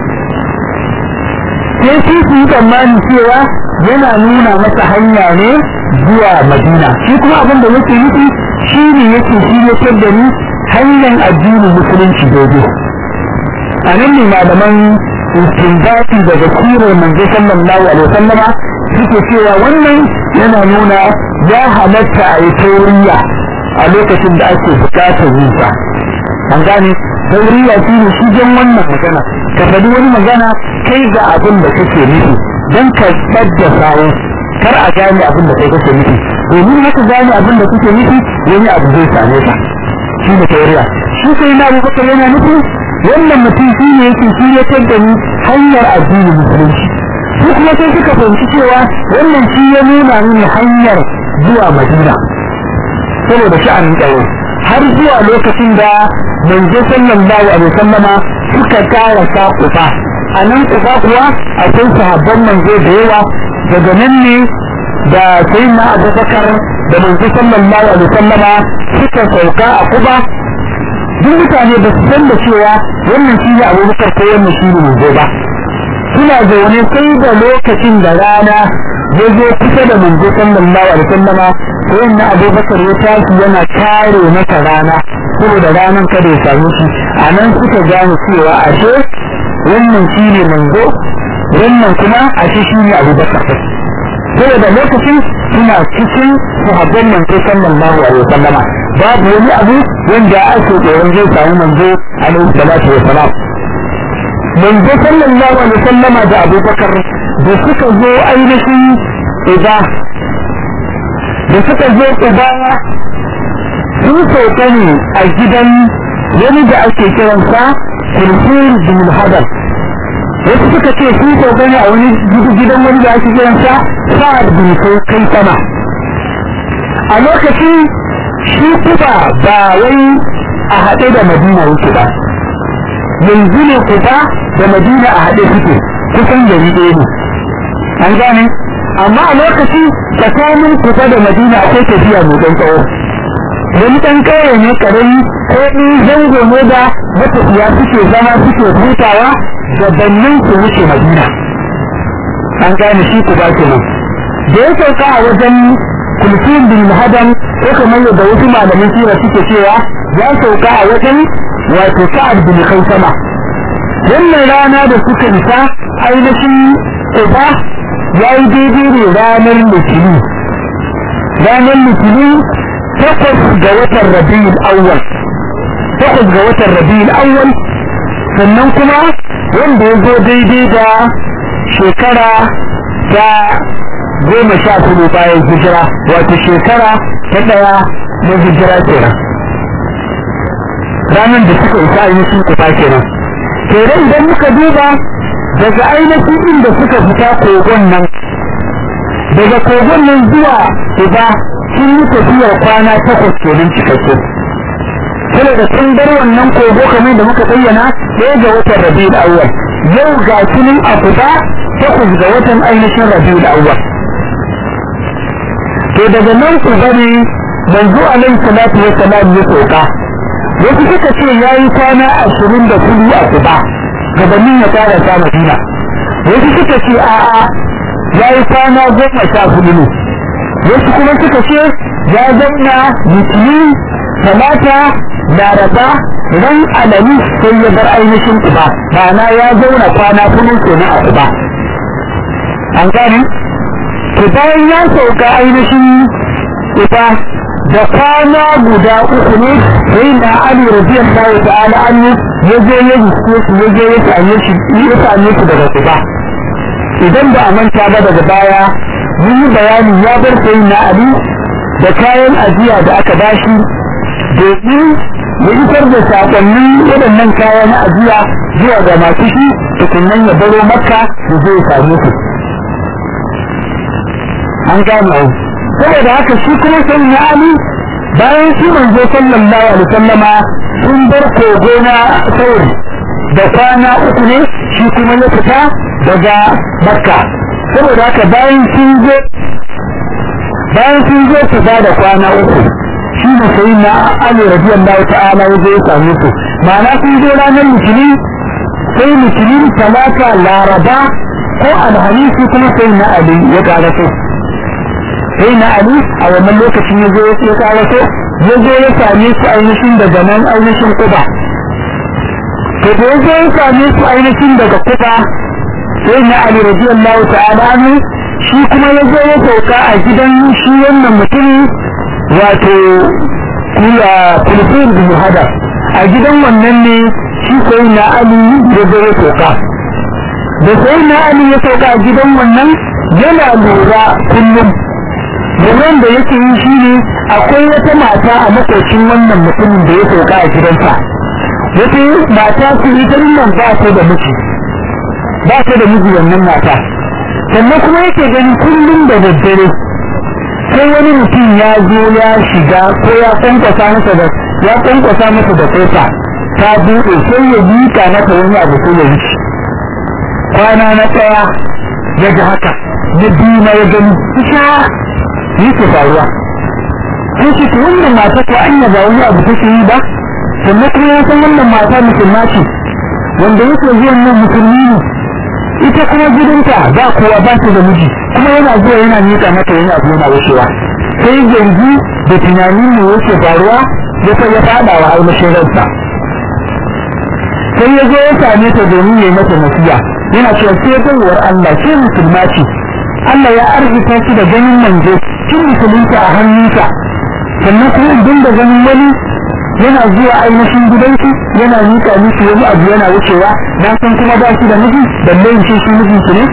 sai su su yi tsammani cewa yana nuna masa hanya ne zuwa madina shi kuma abin da yake nufi shi ne yake shi ya da ni hanyar addinin musulunci daidai a nan ne malaman istinbati daga sirar manzo sallallahu alaihi wasallama suke cewa wannan yana nuna ya halatta a yi tauriya a lokacin da ake bukatar yin sa an gane tauriya shi ne shi jan wannan magana ka faɗi wani magana kai ga abin da kake nufi don ka ɓadda sawo kar a gane abin da kai kake nufi domin haka gane abin da kuke nufi wani abu zai same ka shi ne tauriya shi sai na abubakar yana nufi wannan mutum shi ne yake shi ya da ni hanyar addinin musulunci su kuma sai suka fahimci cewa wannan shi ya nuna mini hanyar zuwa madina saboda sha'anin tsaro har zuwa lokacin da manzo sallallahu alaihi wasallama suka kara sa kufa a nan kufa kuwa akwai sahabban manzo da yawa daga nan ne da sayyidina abubakar da manzo sallallahu alaihi wasallama suka sauka a kuba duk mutane ba su san da cewa wannan shi ne abubakar ko wannan shi ne manzo ba suna zaune sai da lokacin da rana ya zo kusa da manzo sallallahu alaihi wasallama sai na abubakar ya tashi yana kare masa rana saboda ranar kada ya samu shi a nan suka gane cewa ashe wannan shi ne manzo wannan kuma ashe shi ne abubakar saboda lokacin suna cikin sahabban manzo sallallahu alaihi wasallama babu wani abu wanda ake tsoron zai samu manzo alaihi salatu wasalam manzo sallallahu alaihi wasallama da abubakar da suka zo ainihin idan da suka zo uba sun sauka ne a gidan wani da ake kiransa kulfur bin hadar wasu suka ce sun sauka ne a wani gidan wani da ake kiransa sa'ad bin kai sama a lokacin shi kuba ba wai a haɗe da madina yake ba yanzu ne kuba da madina a haɗe suke kusan gari ɗaya ne an gane amma a lokaci tsakanin kusa da madina akwai tafiya mai ɗan tsawo wani ɗan ƙauye ne ƙarami ko in zango ne da matafiya suke zama suke hutawa da bannin su wuce madina an gane shi ku ba kenan da ya sauka a wajen kulfin bin muhadam ko kamar yadda wasu malamin sira suke cewa ya sauka a wajen wato sa'ad bin kaisama wannan rana da suka isa ainihin uba ya yi daidai ne ranar litinin ranar litinin takwas ga watan rabi'ul awwal takwas ga watan rabi'ul awwal sannan kuma wanda ya zo daidai da shekara ta goma sha hudu bayan hijira wato shekara ta ɗaya na hijira kenan ranar da suka isa ainihin kufa kenan kenan idan muka duba daga ainihin inda suka fita kogon nan daga kogon nan zuwa uba sun yi tafiyar kwana takwas kenan cikakke sai da sun bar wannan kogo kamar da muka bayyana ɗaya ga watan rabiul awwal yau ga sunan a fita takwas ga watan ainihin rabiul awwal to daga nan ku bane manzo alaihi salatu wa salam ya soka wasu suka ce yayi kwana ashirin da kudu a kuba gabanin ya fara sa madina wasu suka ce a'a ya yi kwana goma sha hudu ne wasu kuma suka ce ya zauna litinin talata laraba ran alami sai ya bar ainihin uba ma'ana ya zauna kwana hudu kenan a uba an gane to bayan ya sauka ainihin uba da kwana guda uku ne sai na ali radiyallahu ta'ala anhu ya je ya riske su ya je ya same shi ya same su daga uba idan ba a manta ba daga baya mun yi bayani ya bar sai na ali da kayan ajiya da aka bashi domin ya isar da sakonnin waɗannan kaya na ajiya zuwa ga masu shi tukunnan ya baro makka da zai same su an gane saboda haka shi kuma sai na ali bayan shi manzo sallallahu alaihi wasallama sun bar kogo na sauri da kwana uku ne shi kuma ya fita daga makka saboda haka bayan sun zo bayan sun zo fita da kwana uku shi ne sai na ali radiyallahu ta'ala ya zo ya same su ma'ana sun zo ranar litinin sai litinin talata laraba ko alhamisi kuma sai na ali ya karaso sai na ali a wannan lokacin ya zo ya karaso ya zo ya same su ainihin daga nan ainihin kuba to da ya zo ya same su ainihin daga kuba sai na ali radiyallahu ta'ala ne shi kuma ya zo ya sauka a gidan shi wannan mutum wato kula kulfin bin hada a gidan wannan ne shi sai na ali ya zo ya sauka da sai na ali ya sauka a gidan wannan yana lura kullum luran da yake yi shi ne akwai wata mata a makocin wannan mutumin da ya sauka a gidansa wata mata su ita nan ba ta da miji ba ta da miji wannan mata sannan kuma yake ganin kullum da daddare sai wani mutum ya zo ya shiga ko ya kwankwasa masa da ya kwankwasa masa da kofa ta buɗe sai ya miƙa mata wani abu sai ya wuce kwana na ɗaya ya ga haka na biyu na ya gani ita yake faruwa sai ce wannan mata ko anya ba wani abu take yi ba sannan kuma ya san wannan mata musulma ce wanda yake zuwan nan musulmi ne ita kuma gidanta ba kowa ba ta da miji kuma yana zuwa yana miƙa mata yana abu yana wucewa sai yanzu da tunanin ne yake faruwa ya sai ya fada wa ainihin ransa sai ya zo ya same ta domin ya yi mata nasiya yana cewa sai baiwar Allah sai musulma ce Allah ya arzika shi da ganin manzo kin musulunta a hannunsa sannan kuma idan da ganin wani yana zuwa ainihin gidansu yana miƙa miki wani abu yana wucewa na san kuma ba shi da miji balle in ce shi miji su ne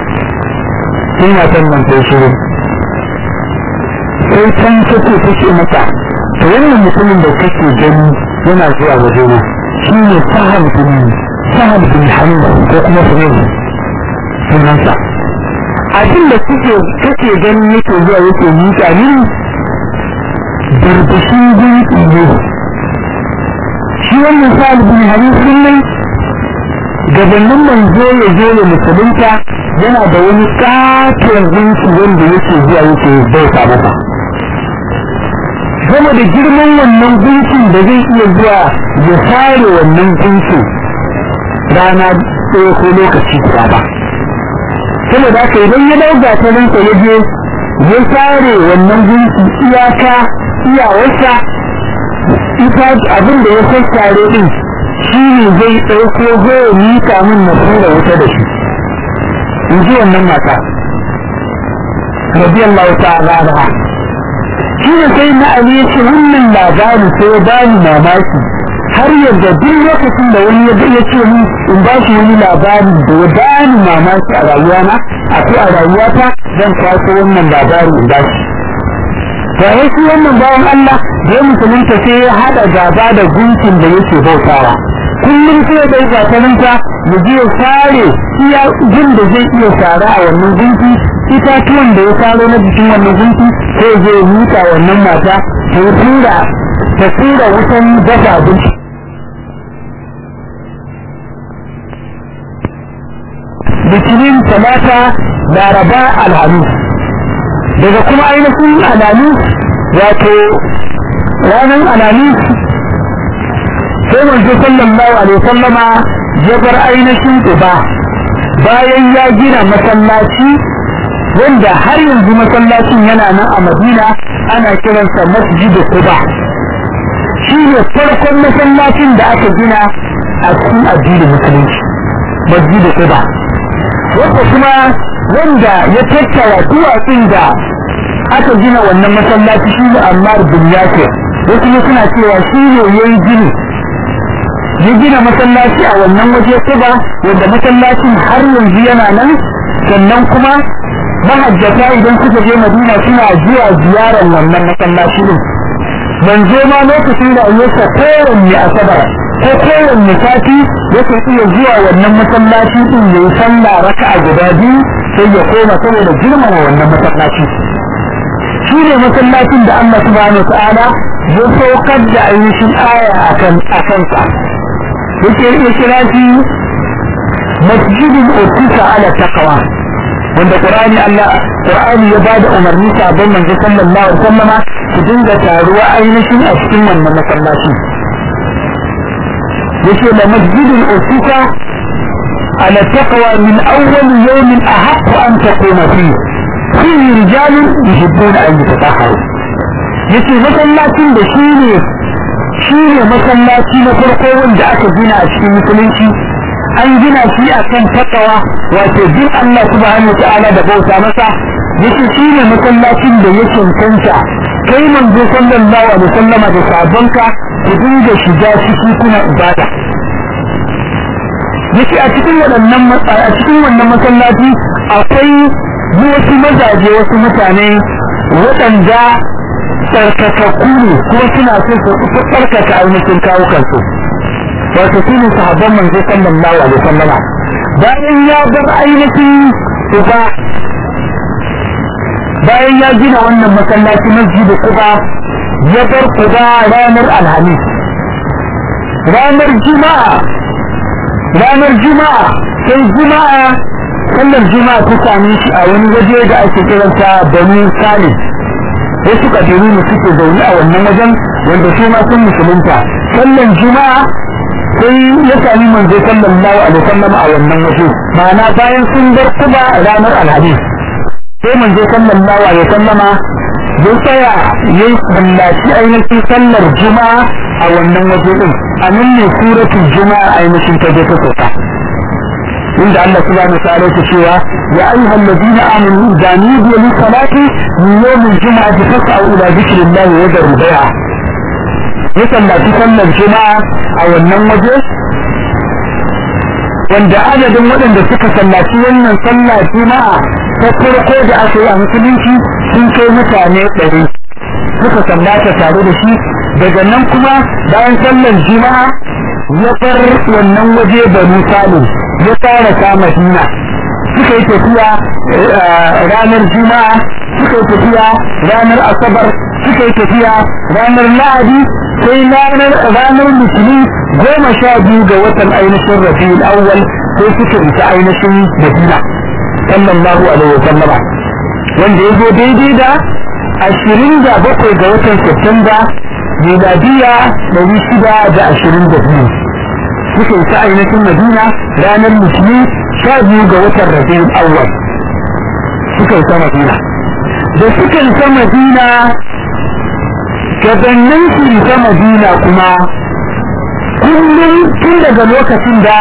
sai matan nan sai shiru sai can take take mata to wannan mutumin da kake gani yana zuwa waje na shi ne sahal bin sahal bin hamid ko kuma sunan sunansa abin da kuke kake gani yake zuwa yake miƙa mini barbashin gunki ne shi wannan sa'ad bin hadis din nan gabanin manzo ya zo ya musulunta yana da wani katon gunki wanda yake zuwa yake bauta masa game da girman wannan gunkin da zai iya zuwa ya sare wannan gunkin rana ɗaya ko lokaci guda ba saboda haka idan ya dauga ta nan ya je ya sare wannan gunki iyaka iyawarsa ita abin da ya sassare din shi ne zai ɗauko zai mika min na tura wuta da shi in ji wannan mata radiyallahu ta'ala anha shi ne sai na ali ya ce wannan labari sai ya bani mamaki har yadda duk lokacin da wani ya ya ce min in ba shi wani labari da ya bani mamaki a rayuwana a ko a rayuwata zan kwaso wannan labari in ba shi to ai shi wannan bawan Allah da ya musulunta sai ya hada gaba da gunkin da yake bautawa kullum sai da gatarinta ya je ya sare iya jin da zai iya sara a wannan gunki itatuwan da ya saro na jikin wannan gunki sai zai mika wannan mata ta tura ta tura wutan dafa abinci litinin talata laraba alhamis daga kuma ainihin alhamis wato ranar alhamis sai manzo sallallahu alaihi wasallama ya bar ainihin uba bayan ya gina masallaci wanda har yanzu masallacin yana nan a madina ana kiransa masjidu quba shi ne farkon masallacin da aka gina a cikin addinin musulunci masjidu quba wanda kuma wanda ya tattara duwatsun da aka gina wannan masallaci shi ne ammar bin yasir wasu ne suna cewa shi ne ya yi gini ya gina masallaci a wannan waje kuba wanda masallacin har yanzu yana nan sannan kuma mahajjata idan suka je madina suna zuwa ziyarar wannan masallaci din manzo ma lokacin da ayyuka kowanne asabar ko kowanne sati yake iya zuwa wannan masallaci din yayi sallah raka'a guda biyu sai ya koma saboda girmama wannan masallaci shi ne masallacin da Allah subhanahu wa ta'ala ya saukar da ainihin aya akan akan sa yake ya kira shi masjidin usisa ala taqwa wanda qur'ani Allah qur'ani ya bada umarni sabon manzo sallallahu alaihi wasallama su dinga taruwa ainihin a cikin wannan masallaci yake da masjidin usisa ala taqwa min awwal yawmin ahaqqu an taquma fihi fihi rijalun yuhibbuna an yatatahharu yace masallacin da shi ne shi ne masallaci na farko wanda aka gina a cikin musulunci an gina shi a kan takawa wato bin Allah subhanahu ta'ala da bauta masa yace shi ne masallacin da ya cancanta kai manzo sallallahu alaihi wasallama da sabonka ku dinga shiga ciki kuna ibada yace a cikin waɗannan a cikin wannan masallaci akwai wasu mazaje wasu mutane waɗanda tsarkakakku ne kuma suna so su tsarkaka ainihin kawo kansu wato su ne sahabban manzo sallallahu alaihi wasallama bayan ya bar ainihin uba bayan ya gina wannan masallaci masjidu kuba ya bar kuba ranar alhamis ranar juma'a ranar juma'a sai juma'a sallar juma'a ta same shi a wani waje da ake kiransa banu salim wasu kabilu ne suke zaune a wannan wajen wanda su ma sun musulunta sallan juma'a sai ya sami manzo sallallahu alaihi wasallam a wannan waje ma'ana bayan sun bar kuba ranar alhamis sai manzo sallallahu alaihi wasallama ya tsaya ya yi sallaci ainihin sallar juma'a a wannan waje din a nan ne suratul juma'a ainihin ta je ta sauka inda Allah subhanahu wa ta'ala yake cewa ya ayyuha alladhina amanu idza nudiya lis salati min yawm al-jum'ati fas'au ila dhikrillahi wa dharul bai'a ya sallaci sallar juma'a a wannan waje wanda adadin waɗanda suka sallaci wannan sallah juma'a ta farko da aka yi a musulunci sun kai mutane ɗari suka sallata tare da shi daga nan kuma bayan sallar juma'a ya bar wannan waje banu salim ya fara ta madina suka yi tafiya ranar juma'a suka yi tafiya ranar asabar suka yi tafiya ranar lahadi sai ranar musulmi goma sha biyu ga watan ainihin rabiul awwal sai suka isa ainihin madina sallallahu alaihi wasallama wanda ya zo daidai da ashirin da bakwai ga watan Septemba miladiya ɗari shida da ashirin da biyu suka isa ainihin madina ranar musulmi sha biyu ga watan rabiul awwal suka isa madina da suka isa madina gabanin su isa madina kuma kullum tun daga lokacin da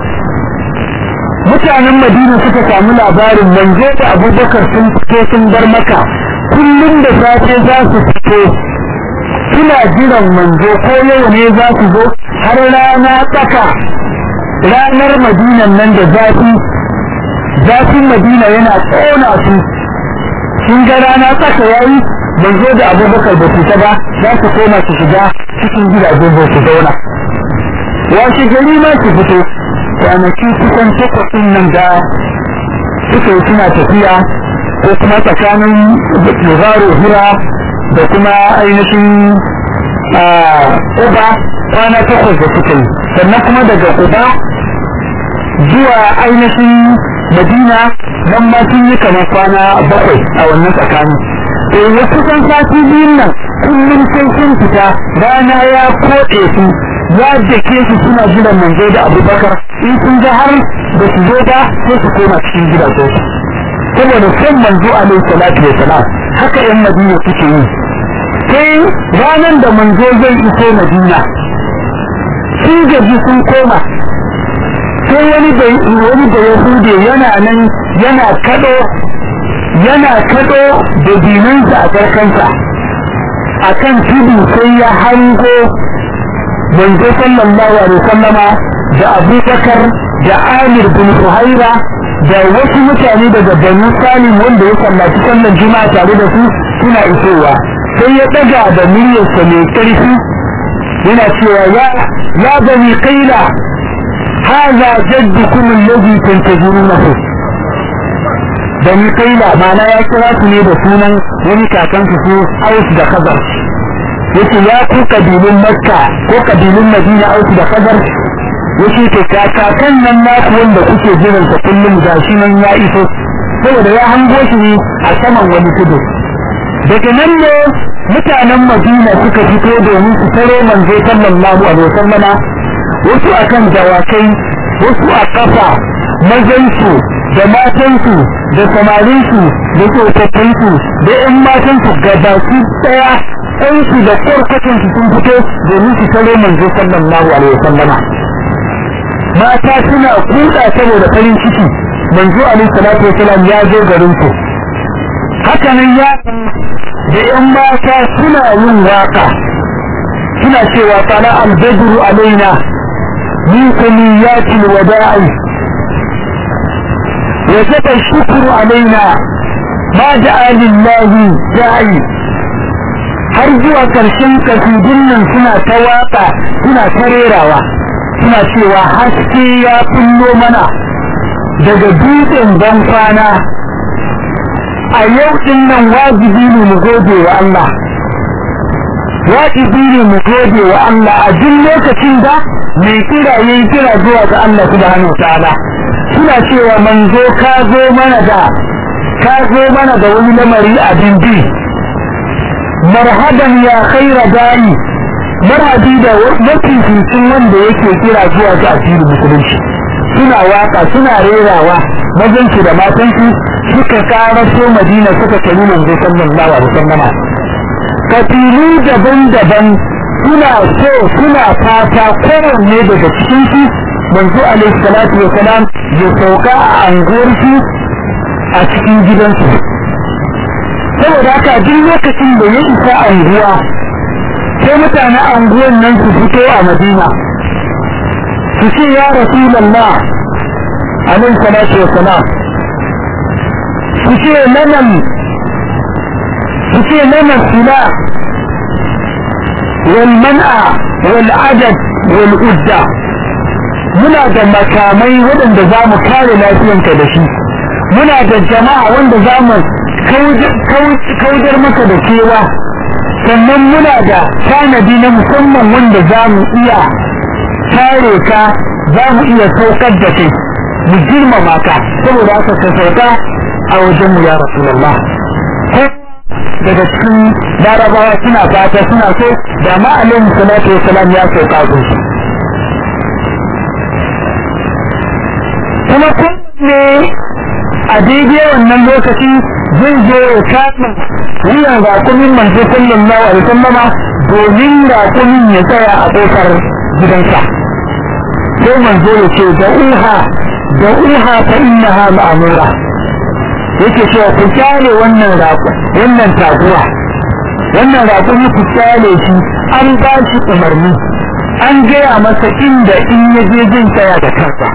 mutanen madina suka samu labarin manzo da abubakar sun fito sun bar maka kullum da safe za su fito suna jiran manzo ko yau ne za su zo har rana tsaka ranar madinan nan da zafi zafin madina yana tsona su sun ga rana tsaka yayi manzo da abubakar ba su ta ba za su koma su shiga cikin gidajen su zauna washe gari ma su fito kwanaki kusan takwas nan da suka yi suna tafiya ko kuma tsakanin lugaro hira da kuma ainihin uba kwana takwas da suka yi sannan kuma daga uba zuwa ainihin madina nan ma sun yi kamar kwana bakwai a wannan tsakanin eh ya kusan sati biyun nan kullum sai sun fita rana ya koɗe su ya dake su suna jiran manzo da abubakar in sun ga har da su zo ba sai su koma cikin gidajen su saboda son manzo alaihi salatu wa salam haka yan madina suke yi sai ranar da manzo zai iso madina sun gaji sun koma sai wani da wani da yahude yana nan yana kado yana kado da dinansa a karkansa akan tudu sai ya hango manzo sallallahu alaihi wasallama da abubakar da amir bin suhaira da wasu mutane daga banu salim wanda ya sallaci sallan juma'a tare da su suna isowa sai ya daga da muryarsa mai karfi yana cewa ya ya bani qaila hadha jaddukum alladhi tantazirunahu bani qaila ma'ana ya kira su ne da sunan wani kakansu su aus da khazar yace ya ku kabilun makka ko kabilun madina aus da khazar yace to kakan nan naku wanda kuke jiran sa kullum gashi nan ya iso saboda ya hango shi ne a saman wani tudu daga nan ne mutanen Madina suka fito domin su tare manzo sallallahu alaihi wasallama wasu akan dawakai wasu a kafa mazansu da matansu da samarinsu da tsofaffinsu da ƴan matansu gabaki ɗaya ɗansu da kwarkwacinsu sun fito domin su tare manzo sallallahu alaihi wasallama mata suna kuɗa saboda farin ciki manzo alaihi salatu wasallam ya zo garin su haka nan ya da ƴan mata suna yin waka suna cewa tsala albadru alaina min kulliyatil wada'i وجب الشكر علينا ما دعا لله داعي har zuwa ƙarshen kasidun nan suna ta waƙa suna ta rerawa suna cewa haske ya kullo mana daga dutsen ban kwana a yau din nan wajibi ne mu gode wa Allah wajibi ne mu gode wa Allah a duk lokacin da mai kira yayi kira zuwa ga Allah subhanahu wa ta'ala suna cewa manzo ka zo mana da ka zo mana da wani lamari abin bi marhaban ya khaira dani marhabi da mafi fitin wanda yake kira zuwa ga addinin musulunci suna waka suna rerawa mazansu da matansu suka karaso madina suka kari manzo sallallahu alaihi wasallam kafilu daban-daban suna so suna fata kowanne daga cikin su manzo alaihi salatu wa salam ya sauka a anguwarsu a cikin gidansu saboda haka duk lokacin da ya isa anguwa sai mutane anguwan nan su fito a madina su ce ya rasulallah alaihi salatu wa salam su ce lanan su ce lanan sila والمنع والعدد والعدة muna da makamai waɗanda za mu kare lafiyanka da shi muna da jama'a wanda za mu kaudar maka da kewa sannan muna da tanadi na musamman wanda za mu iya kare ka za mu iya saukar da kai mu girmama ka saboda haka ka sauka a wajenmu ya rasulallah daga cikin larabawa suna fata suna so da ma alaihi salatu wasalam ya sauka gunsu kuma ne a daidai wannan lokaci zai zo ya kama wuyan rakumin manzo sallallahu alaihi wasallama domin rakumin ya tsaya a kofar gidansa sai manzo ya ce da uha da uha fa innaha ma'mura yake cewa ku kyale wannan raku wannan taguwa wannan rakumi ku kyale shi an ba shi umarni an gaya masa inda in ya je jin tsaya da kansa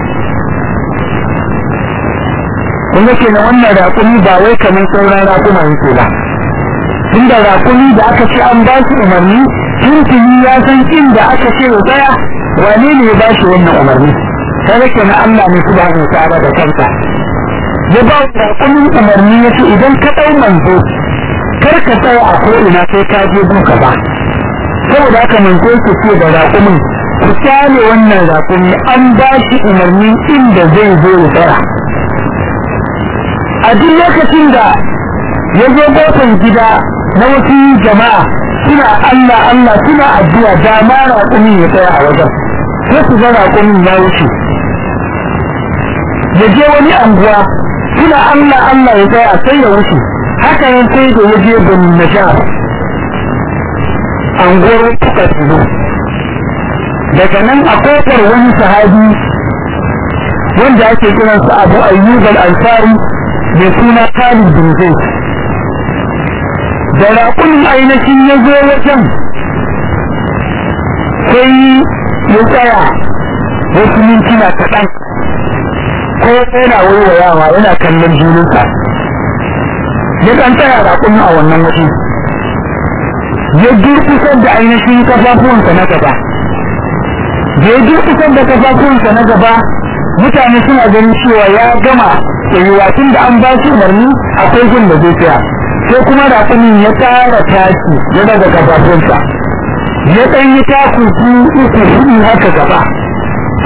kun ga kenan wannan raƙumi ba wai kamar sauran raƙuma yake ba tunda raƙumi da aka ce an ba shi umarni tuntuni ya san inda aka ce ya tsaya wane ne ya ba shi wannan umarni kaga kenan Allah ne subhanahu ta'ala da kansa ya ba raƙumin umarni ya ce idan ka ɗau manzo kar ka tsaya a ko'ina sai ka je duka ba saboda haka manzo ke ce da raƙumin ku kyale wannan raƙumi an ba shi umarni inda zai zo ya tsaya a duk lokacin da ya zo kofar gida na wasu jama'a suna Allah Allah suna addu'a da ma raƙumin ya tsaya a wajen sai su ga raƙumin ya wuce ya je wani anguwa suna Allah Allah ya tsaya sai ya wuce haka nan sai da ya je bin najar anguwar suka tuzo daga nan a kofar wani sahabi wanda ake kiransa abu ayyub al-ansari mai suna Khalid bin Zaid da raƙunin ainihin ya zo wajen sai ya tsaya wasu mintuna kaɗan ko yana waiwayawa yana kallon junansa ya ɗan tsaya raƙunin a wannan waje ya durkusar da ainihin kafafuwansa na gaba da ya durkusar da kafafuwansa na gaba mutane suna ganin cewa ya gama tsayuwa tun da an ba shi umarni akwai gun da zai tsaya sai kuma raƙumin ya tsara tashi ya daga gabatunsa ya ɗan yi taku su uku hudu haka gaba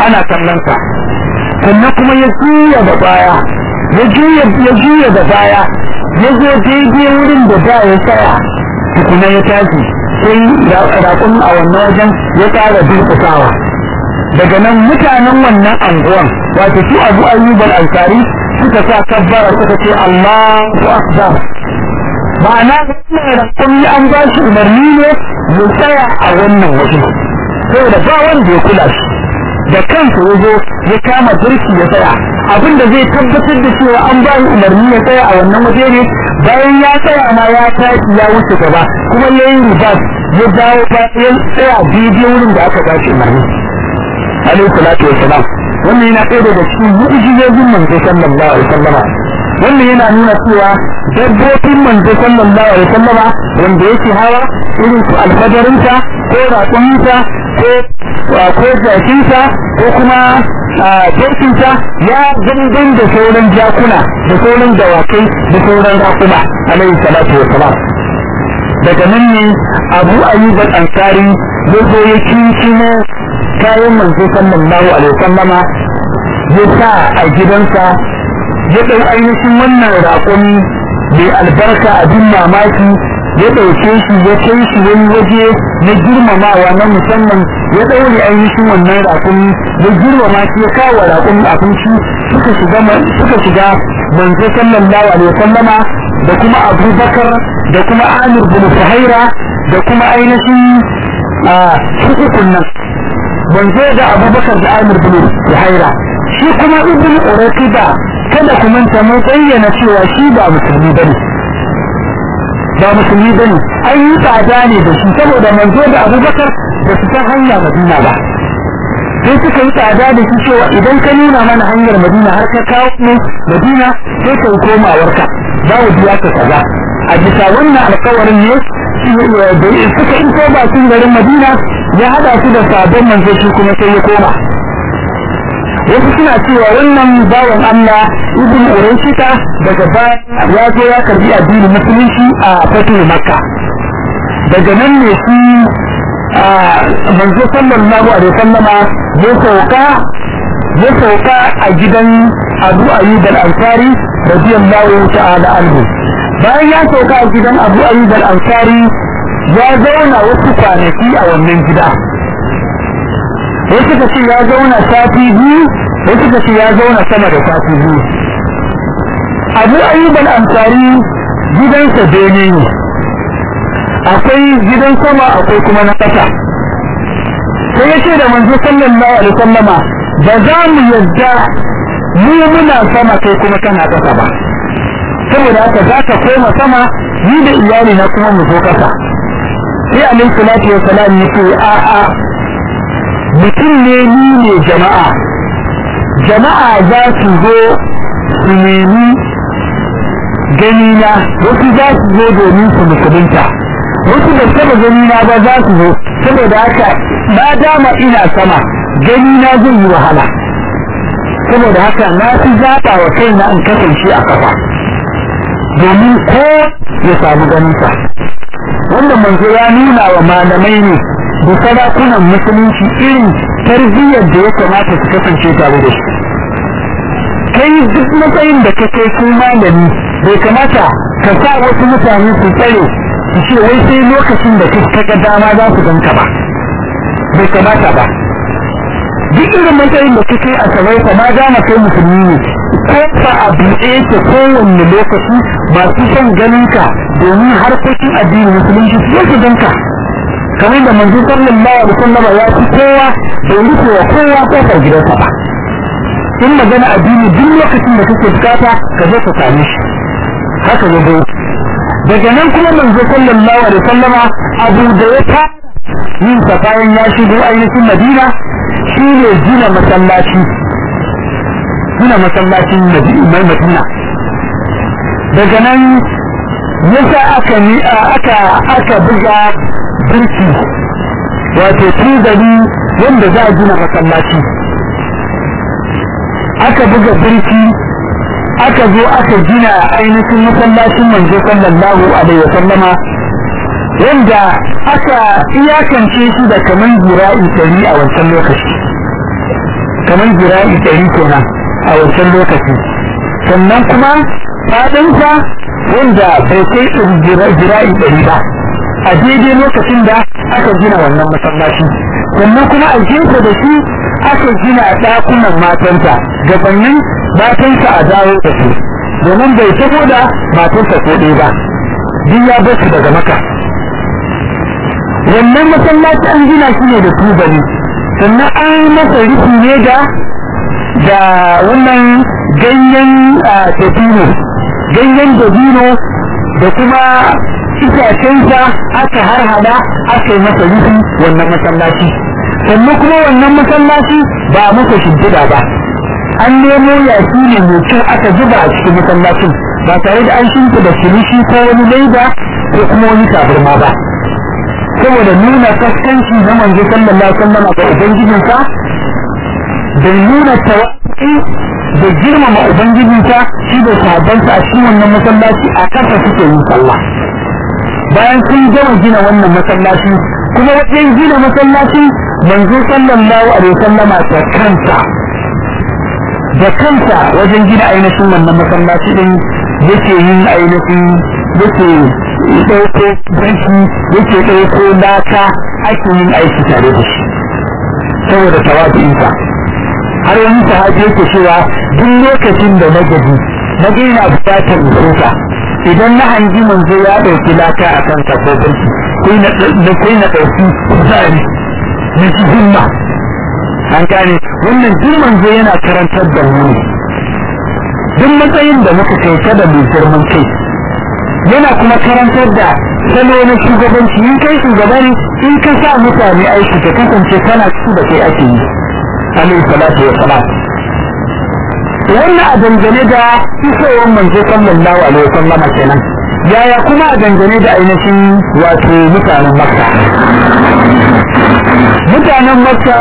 ana kallon sa sannan kuma ya juya da baya ya juya ya juya da baya ya zo daidai wurin da da ya tsaya tukuna ya tashi sai raƙon a wannan wajen ya ƙara durƙusawa daga nan mutanen wannan anguwan wato su abu ayyubal ansari suka sa kabbara suka ce Allahu akbar ma'ana wannan raƙon an ba shi umarni ne ya tsaya a wannan waje saboda ba wanda ya kula shi da kansa ya zo ya kama birki ya tsaya abin da zai tabbatar da cewa an ba shi umarni ya tsaya a wannan waje ne bayan ya tsaya ma ya tashi ya wuce gaba kuma ya yi ribas ya dawo ba ya tsaya daidai wurin da aka ba shi umarni alaihi salatu wa salam wannan yana ɗaya daga cikin mu'jizojin manzo sallallahu alaihi wasallama wannan yana nuna cewa dabbobin manzo sallallahu alaihi wasallama wanda yake hawa irin su alfadarinsa ko raƙuminsa ko ko jakinsa ko kuma dokinsa ya zangan da sauran jakuna da sauran dawakai da sauran raƙuma alaihi salatu wa salam daga nan ne abu ayyub al-ansari ya zo ya kinkimo kayan manzo sallallahu alaihi wasallama ya sa a gidansa ya ɗau ainihin wannan raƙumi mai albarka abin mamaki ya ɗauke shi ya kai shi wani waje na girmamawa na musamman ya ɗaure ainihin wannan raƙumi ya girmama shi ya kawo raƙumi abinci suka shiga suka shiga manzo sallallahu alaihi wasallama da kuma abubakar da kuma amir bin suhaira da kuma ainihin hukukun nan manzo da abubakar da amir bin suhaira shi kuma ibn uraqida kada ku manta mun bayyana cewa shi ba musulmi bane ba musulmi bane an yi tsada ne da shi saboda manzo da abubakar da su san hanya madina ba sai suka yi tsada da shi cewa idan ka nuna mana hanyar madina har ka kawo mu madina sai ka komawarka za mu biya ka kaza a bisa wannan alkawarin ne suka iso bakin garin madina ya hada su da sabon manzo shi kuma sai ya koma wasu suna cewa wannan bawan Allah ibn Urayshita daga baya ya zo ya karbi addinin musulunci a fatin Makka daga nan ne shi manzo sallallahu alaihi wasallama ya sauka ya sauka a gidan Abu Ayyub al-Ansari radiyallahu ta'ala anhu bayan ya sauka a gidan Abu Ayyub al-Ansari ya zauna wasu kwanaki a wannan gida wasu ka ce ya zauna sati biyu wasu ka ce ya zauna sama da sati biyu abu ayyub al-ansari gidansa bene ne akwai gidan sama akwai kuma na ƙasa sai ya ce da manzo sallallahu alaihi wasallama ba za mu yadda mu muna sama kai kuma kana ƙasa ba saboda haka za ka koma sama ni da iyali na kuma mu zo ƙasa sai alaihi salatu wa salam ya ce a'a mutum ne ni ne jama'a jama'a za su zo su nemi ganina wasu za su zo domin su musulunta wasu da saba ganina ba za su zo saboda haka na dama ina sama ganina zai yi wahala saboda haka na fi zaɓa wa kaina in kasance a kafa domin ko ya samu ganinsa wanda manzo ya nuna wa malamai ne da sarakunan musulunci irin tarbiyyar da ya kamata su kasance tare da shi kai duk matsayin da ka kai sun malami bai kamata ka sa wasu mutane su tsare su ce wai sai lokacin da ka ga dama za su ganka ba bai kamata ba duk irin matsayin da ka kai a sabai ka ma dama kai musulmi ne ko fa a buɗe ta kowanne lokaci masu son ganin ka domin harkokin addini musulunci su su ganka kamar da manzo sallallahu alaihi wasallam ya fi kowa bai rufe wa kowa kofar gidansa ba in magana addini duk lokacin da kake bukata ka zo ka same shi haka ya zo daga nan kuma manzo sallallahu alaihi wasallama abu da ya ta yin sa bayan ya shigo ainihin madina shine gina masallaci gina masallacin mai madina daga nan yasa aka ni aka aka buga birki wato tuzali wanda za a gina masallaci aka buga birki aka zo aka gina ainihin masallacin manzo sallallahu alaihi wa sallama wanda aka iyakance shi da kaman jira'i ɗari a wancan lokaci kamar jira'i ɗari kenan a wancan lokaci sannan kuma faɗinsa wanda bai kai jira'i ɗari ba a daidai lokacin da aka gina wannan masallaci sannan kuma a gefe da shi aka gina ɗakunan matanta gabanin matansa a dawo da su domin bai taho da matansa ko ɗaya ba duk ya basu daga maka wannan masallaci an gina shi ne da tubali sannan an masa rufi ne da da wannan ganyen dabino ganyen dabino da kuma itacensa aka harhada aka yi masa rufi wannan masallaci sannan kuma wannan masallaci ba a masa shimfiɗa ba an nemo yashi ne mai kyau aka zuba a cikin masallacin ba tare da an shimfiɗa kilishi ko wani laida ko kuma wani tabarma ba saboda nuna kaskanci na manzo sallallahu alaihi wasallam ga ubangijinsa da nuna tawakkali da girmama ubangijinsa shi da sahabbansa a cikin wannan masallaci a kasa suke yin sallah bayan sun gama gina wannan masallaci kuma wajen gina masallaci manzo sallallahu alaihi wasallama da kansa da kansa wajen gina ainihin wannan masallaci din yake yin ainihin yake ɗauko banki yake ɗauko laka ake yin aiki tare da shi saboda tawadu'insa har wani sahabi yake cewa duk lokacin da na gaji na ga yana buƙatar nufuka idan na hangi manzo ya ɗauki laka a kan ko banki kai na ɗauki kuzari na shi himma an gane wannan duk manzo yana karantar da mu ne duk matsayin da muka kai kada mai girman kai yana kuma karantar da salo na shugabanci in kai shugaba ne in ka sa mutane aiki ka kasance kana su da kai ake yi alaihi salatu wa salam wannan a dangane da isowar manzo sallallahu alaihi wa sallama kenan yaya kuma a dangane da ainihin wato mutanen makka mutanen makka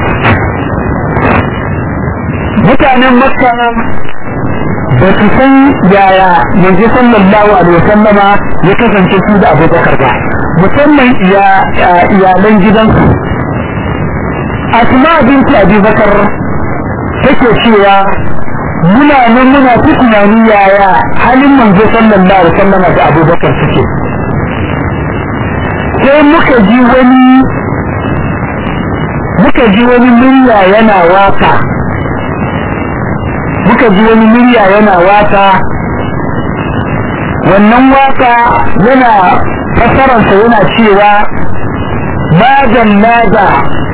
mutanen makka ba su san yaya manzo sallallahu alaihi wasallama ya kasance su da abubakar ba musamman iyalan gidansu asma binti abubakar take cewa muna nan muna ta tunani yaya halin manzo sallallahu alaihi wasallama da abubakar suke sai muka ji wani muka ji wani murya yana waka muka ji wani murya yana waka wannan waka yana fasararsa yana cewa magan naga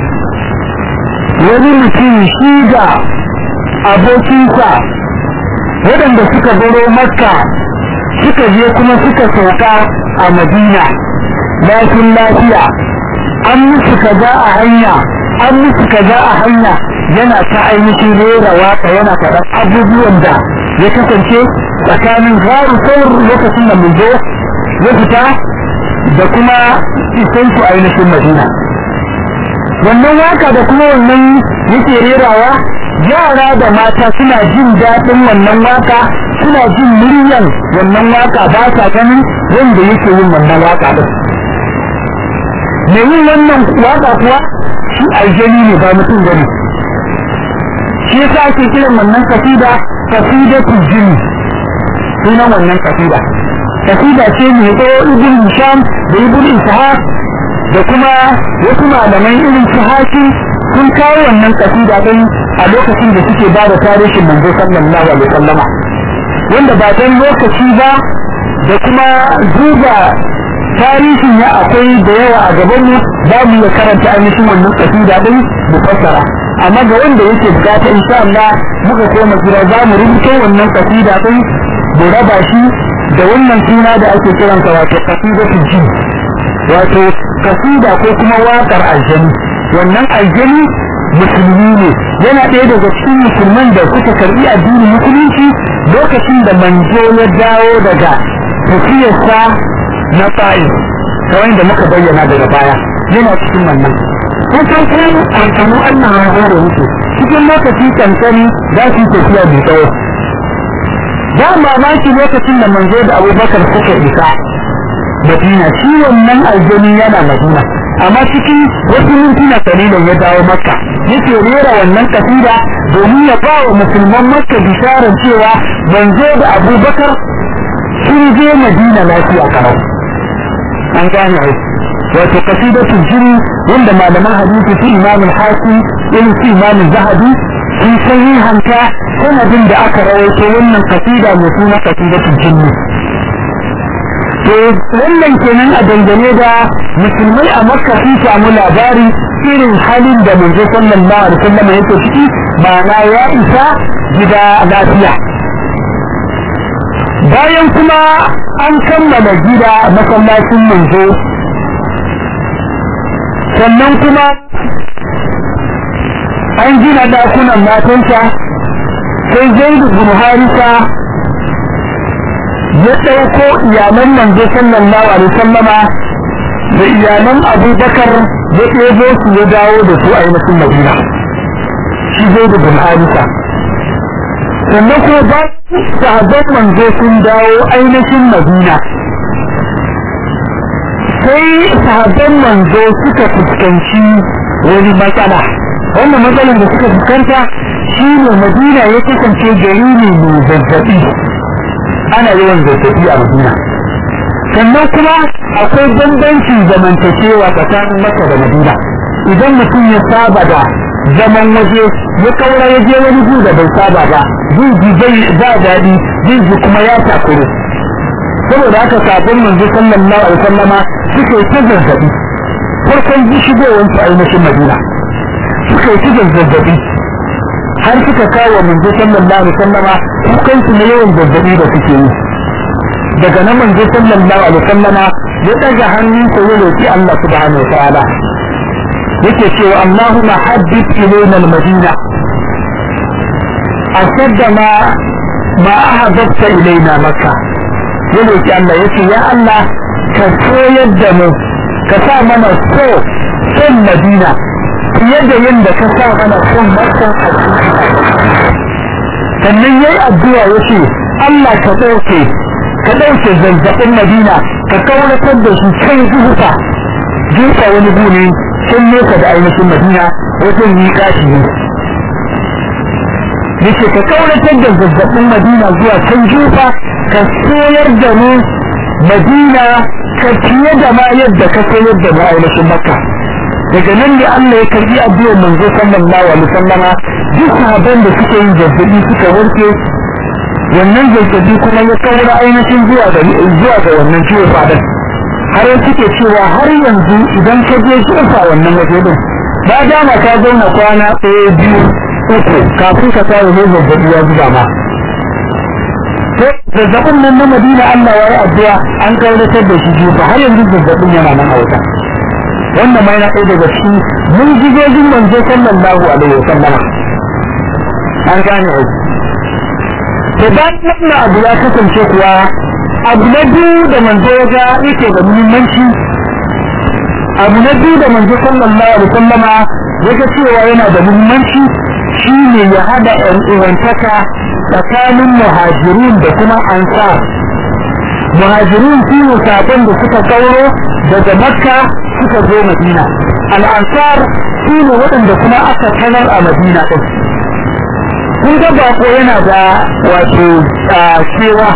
wani mutum shi ga abokinsa waɗanda suka baro makka suka je kuma suka sauka a madina lafin lafiya an musu kaza a hanya an musu kaza a hanya yana ta ainihin rera waka yana faɗan abubuwan da ya kasance tsakanin garu saur lokacin da mun zo ya fita da kuma isan su ainihin madina wannan waka da kuma wannan yake rerawa yara da mata suna jin daɗin wannan waka suna jin muryan wannan waka ba sa ganin wanda yake yin wannan waka din me yin wannan waka kuwa shi aljani ne ba mutum gani shi yasa ake kiran wannan kasida kasidatul jini sunan wannan kasida kasida ce mai tsawo ibn hisham da ibn ishaq da kuma wasu malamai irin su haki sun kawo wannan kasida din a lokacin da suke ba da tarihin manzo sallallahu alaihi wasallama wanda ba dan lokaci ba da kuma duba tarihin ya akwai da yawa a gaban mu za mu iya karanta ainihin wannan kasida din mu fassara amma ga wanda yake bukata insha Allah muka koma gida za mu rubuta wannan kasida din mu raba shi da wannan suna da ake kiransa wato kasidatul jin wato kasida ko kuma wakar aljani wannan aljani musulmi ne yana ɗaya daga cikin musulman da suka karɓi addinin musulunci lokacin da manzo ya dawo daga tafiyarsa na ta'if kamar da muka bayyana daga baya yana cikin wannan kun san kuma amfanin Allah ya hore musu cikin lokaci kankani za su yi tafiya mai tsawo ba mamaki lokacin da manzo da abubakar suka isa madina shi wannan aljani yana madina amma cikin wasu mintuna kalilan ya dawo makka yake rera wannan kasida domin ya ba wa musulman makka bisharar cewa manzo da abubakar sun je madina lafiya kalau an gane ai wato kasidatul jini wanda malaman hadisi su imam al-hakim irin su imam zahabi sun sahihanta sanadin da aka rawaito wannan kasida mai suna kasidatul jini to wannan kenan a dangane da musulmai a makka sun samu labari irin halin da manzo sallallahu alaihi wasallam yake ciki ma'ana ya isa gida lafiya bayan kuma an kammala gida masallacin manzo sannan kuma an gina dakunan matansa sai zaidu bin harisa ya ɗauko iyalan manzo sallallahu alaihi sallama da iyalan abubakar ya ɗebo su ya dawo da su ainihin madina shi zaidu bin harisa sannan kuma ba sahabban manzo sun dawo ainihin madina sai sahabban manzo suka fuskanci wani matsala wannan matsalar da suka fuskanta shi ne madina ya kasance gari ne mai zazzabi ana yawan zazzabi a madina sannan kuma akwai bambancin zamantakewa tsakanin maka da madina idan mutum ya saba da zaman waje ya kaura ya je wani gu da bai saba ba zai ji bai ba daɗi zai ji kuma ya takuru saboda haka sabon manzo sallallahu alaihi wasallama suka yi ta zazzabi farkon ji shigowar su ainihin madina suka yi ta zazzabi har suka kawo manzo sallallahu alaihi wasallama kukan su na yawan zazzabi da suke yi daga nan manzo sallallahu alaihi wasallama ya daga hannunsa ya roki Allah subhanahu wa ta'ala yake cewa Allahumma habbib ilayna al-madina ashadda ma ma ahabbta ilayna makka ya roki Allah yace ya Allah ka koyar da mu ka sa mana so son madina fiye da yadda ka sa mana son makka a sannan yayi addu'a yace Allah ka dauke ka dauke zazzabin madina ka kauratar da shi can zuhufa jufa wani bune sun nesa da ainihin madina wajen yi kashi ne yake ka kauratar da zazzabin madina zuwa can jufa ka soyar da mu madina ka fiye da ma yadda ka soyar da mu ainihin makka daga nan ne Allah ya karbi addu'ar manzo sallallahu alaihi wasallama duk sahabban da suke yin zazzabi suka warke wannan zazzabi kuma ya kaura ainihin zuwa ga zuwa ga wannan ciwo fadar har yanzu ke cewa har yanzu idan ka je tsofa wannan waje din ba dama ka zauna kwana ɗaya biyu uku kafin ka kawo ne zazzabi ya zuba ma to zazzabin nan na madina Allah ya yi addu'a an kauratar da shi jufa har yanzu zazzabin yana nan a wuta wannan ma yana ɗaya daga cikin mun jigojin manzo sallallahu alaihi wa sallama an gane aiki to bayan wannan abu ya kasance kuwa abu na biyu da manzo ya ga yake da muhimmanci abu na biyu da manzo sallallahu alaihi wasallama ya ga cewa yana da muhimmanci shine ya hada ɗan uwantaka tsakanin muhajirun da kuma ansar muhajirun su ne sabon da suka kauro daga makka suka zo madina al'ansar su ne waɗanda kuma aka sanar a madina ɗin kun ga bako yana da wato cewa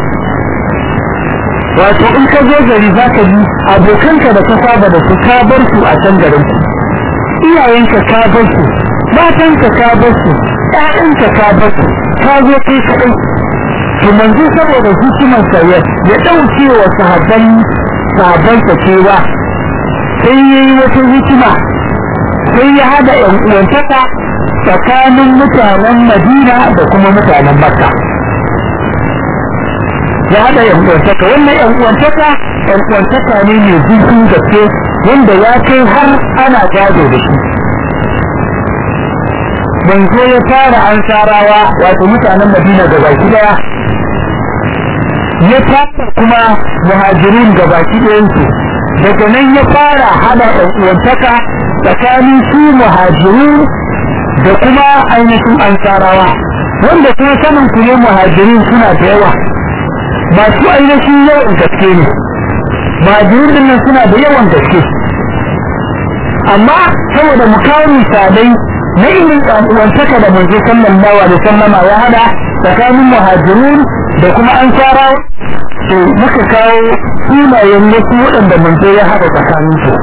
wato in ka zo gari za ka yi abokanka da ka saba da su ka bar su a can garin iyayenka ka bar su matanka ka bar su ƴaƴanka ka bar su ka zo kai kaɗai to manzo saboda hikimar sa ya ya ɗauke wa sahabban sahabbansa cewa sai ya yi wata hikima sai ya hada ƴan uwantaka tsakanin mutanen Madina da kuma mutanen Makka ya haɗa yankuwantaka wannan yankuwantaka yankuwantaka ne mai zurfin gaske wanda ya kai har ana gado da shi manzo ya fara ansarawa wato mutanen madina da baki daya ya fara kuma muhajirin da baki ɗayansu daga nan ya fara hada yankuwantaka tsakanin su muhajirin da kuma ainihin ansarawa wanda kuma sanin ku ne muhajirin suna da yawa masu ainihin yawan gaske ne majirin nan suna da yawan gaske amma saboda mu kawo misalai na irin uwantaka da manzo sallallahu alaihi wasallama ya hada tsakanin muhajirun da kuma ansara to muka kawo sunayen wasu waɗanda manzo ya hada tsakanin su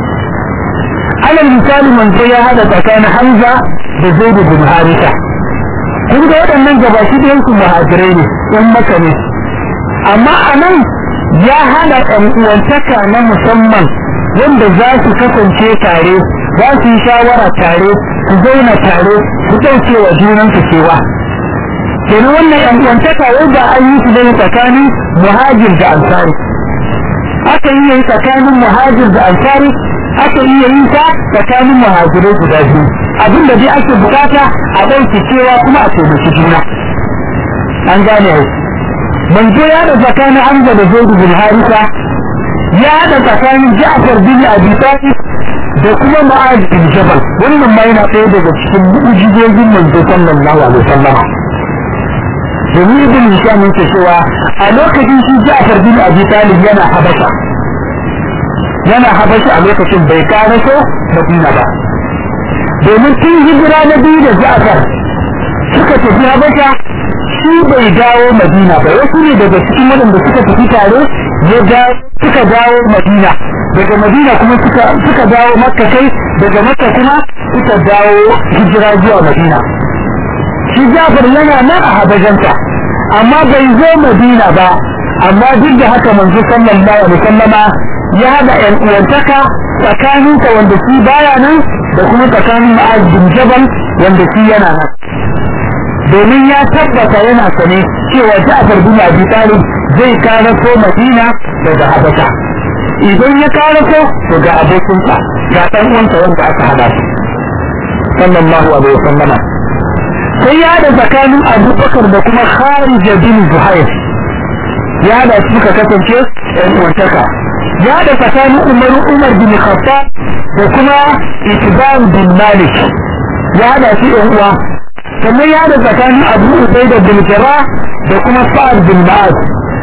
alal misali manzo ya hada tsakanin hamza da zaid bin harisa kun ga waɗannan gabaki da yansu muhajirai ne yan maka ne amma a nan ya hada ɗan uwantaka na musamman wanda za su kasance tare za su yi shawara tare su zauna tare su ɗauke wa junansu cewa kenan wannan ɗan uwantaka wanda an yi su ne tsakanin muhajir da ansari aka iya yi tsakanin muhajir da ansari aka iya yi ta tsakanin muhajirai guda biyu abin da dai ake bukata a ɗauke cewa kuma a taimaki juna an gane yau manzo ya da tsakanin Hamza da Zaid bin Harisa ya da tsakanin Ja'far bin Abi Talib da kuma Mu'adh bin Jabal wannan ma yana ɗaya daga cikin mu'jizojin manzo sallallahu alaihi wasallam domin ibn Hisham yake cewa a lokacin shi Ja'far bin Abi Talib yana Habasha yana Habasha a lokacin bai karaso Madina ba domin tun hijira na biyu da Ja'far suka tafi Habasha shi bai dawo madina ba wasu ne daga cikin waɗanda suka tafi tare ya suka dawo madina daga madina kuma suka suka dawo makka kai daga makka kuma suka dawo hijira zuwa madina shi jafar yana nan a habajanta amma bai zo madina ba amma duk da haka manzo sallallahu alaihi wasallama ya haɗa ƴan uwantaka tsakaninsa wanda shi baya nan da kuma tsakanin ma'az bin jabal wanda shi yana nan domin ya tabbata yana sane cewa Ja'far bin Abi Talib zai karaso Madina daga Habasha idan ya karaso to ga abokinsa ga dan uwansa wanda aka hada su sallallahu alaihi wasallam sai ya da tsakanin Abu Bakar da kuma Kharij bin Zuhair ya da suka kasance ɗan uwantaka ya da tsakanin Umar Umar bin Khattab da kuma Itban bin Malik ya da su ɗan uwa sannan ya da tsakanin abu ubai da bilkira da kuma sa'ad bin ba'ad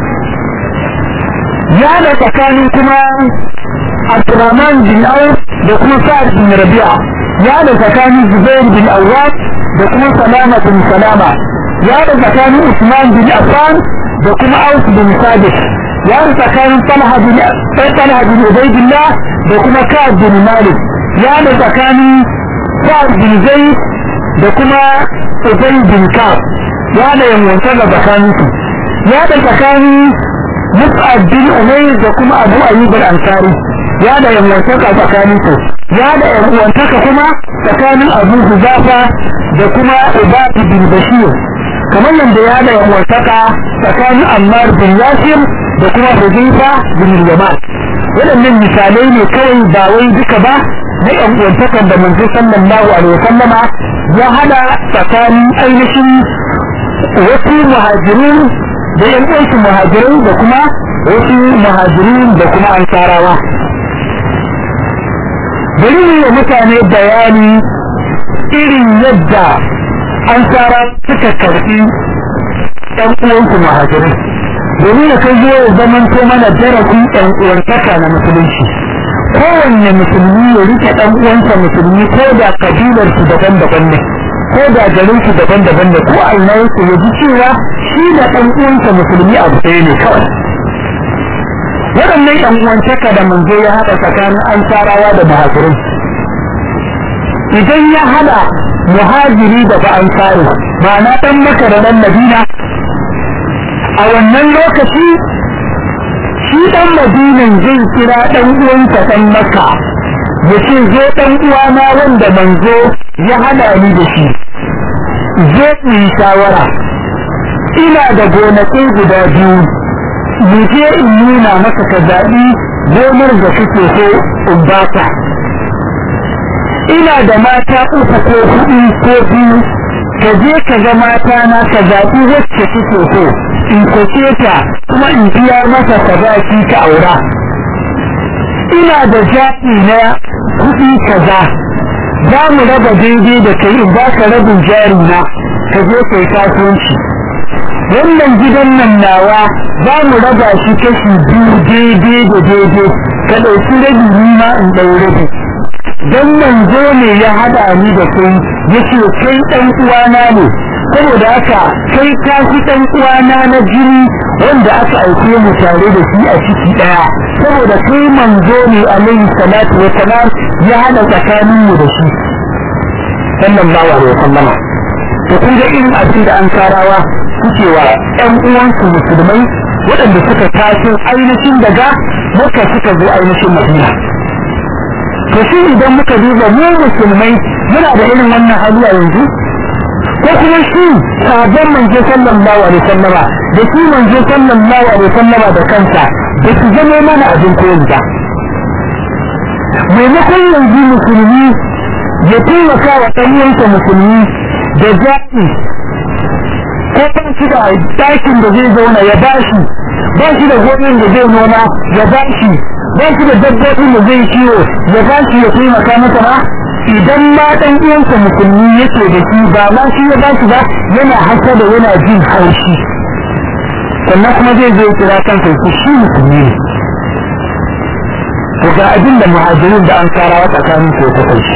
ya da tsakanin kuma abdurrahman bin auf da kuma sa'ad bin rabi'a ya da tsakanin zubair bin awwab da kuma salama bin salama ya da tsakanin usman bin affan da kuma auf bin sadiq ya da tsakanin talha bin talha bin ubaidillah da kuma ka'ab bin malik ya da tsakanin sa'ad bin zaid da kuma Ubay bin Ka'ab ya da yanwanta da tsakaninsu ya da tsakanin Mus'ab bin Umayr da kuma Abu Ayyub al-Ansari ya da yanwanta da tsakaninsu ya da yanwanta kuma tsakanin Abu Huzafa da kuma Ubad bin Bashir kamar yadda ya da yanwanta tsakanin Ammar bin Yasir da kuma Hudayfa bin Yaman waɗannan misalai ne kawai ba wai duka ba na yan uwantakan da manzo sallallahu alaihi wasallama ya hada tsakanin ainihin wasu muhajirin da yan uwansu muhajirin da kuma wasu muhajirin da kuma ansarawa bari yi wa mutane bayani irin yadda ansara suka karfi yan uwansu muhajirin domin ya kai zuwa ya zamanto mana darasin yan uwantaka na musulunci kowanne musulmi ya rike dan uwansa musulmi ko da kabilar su daban-daban ne ko da garin su daban-daban ne ko Allah yake ya ji cewa shi da dan uwansa musulmi abu ɗaya ne kawai waɗannan ɗan uwantaka da manzo ya haɗa tsakanin ansarawa da muhajirin idan ya haɗa muhajiri da ba ansari ma'ana ɗan maka da ɗan madina a wannan lokaci shi dan madinan zai kira dan uwansa dan makka ya ce zo dan uwana wanda manzo ya hada ni da shi zo mu yi shawara ina da gonakai guda biyu mu je in nuna maka ka zaɓi gonar da kake so in baka ina da mata uku ko hudu ko biyu ka je ka ga mata na ka zaɓi wacce kake so in kwace ta kuma in biya masa sadaki ka aura ina da zaɓi na kuɗi kaza za mu raba daidai da kai in ba ka rabin jari na ka je kai kasuwanci wannan gidan nan nawa za mu raba shi kashi biyu daidai da daidai ka ɗauki rabi ni ma in ɗau rabi dan manzo ne ya hada ni da kai yace kai dan uwana ne saboda haka kai ka fi dan uwana na jini wanda aka aike mu tare da shi a ciki daya saboda kai manzo ne alaihi salatu wa salam ya hada tsakanin mu da shi sallallahu alaihi wasallam to kun ga irin abin da an karawa suke wa ɗan uwansu musulmai waɗanda suka taso ainihin daga maka suka zo ainihin madina to shi idan muka duba mu musulmai muna da irin wannan hali a yanzu ko kuma shi sabon manzo sallallahu alaihi wasallama da shi manzo sallallahu alaihi wasallama da kansa da su zama mana abin koyi ba maimakon yanzu musulmi ya taimaka wa ɗan'uwansa musulmi da zaɓi ko ba shi da ɗakin da zai zauna ya bashi ba shi da gonin da zai noma ya bashi ba shi da dabbobin da zai kiwo ya bashi ya taimaka masa ba idan ma ɗan uwansa musulmi yake da shi ba ma shi ya bashi ba yana hasa da yana jin haushi sannan kuma zai zo kira kansa su shi musulmi ne to ga abin da muhajirin da an karawa tsakanin su ya kasance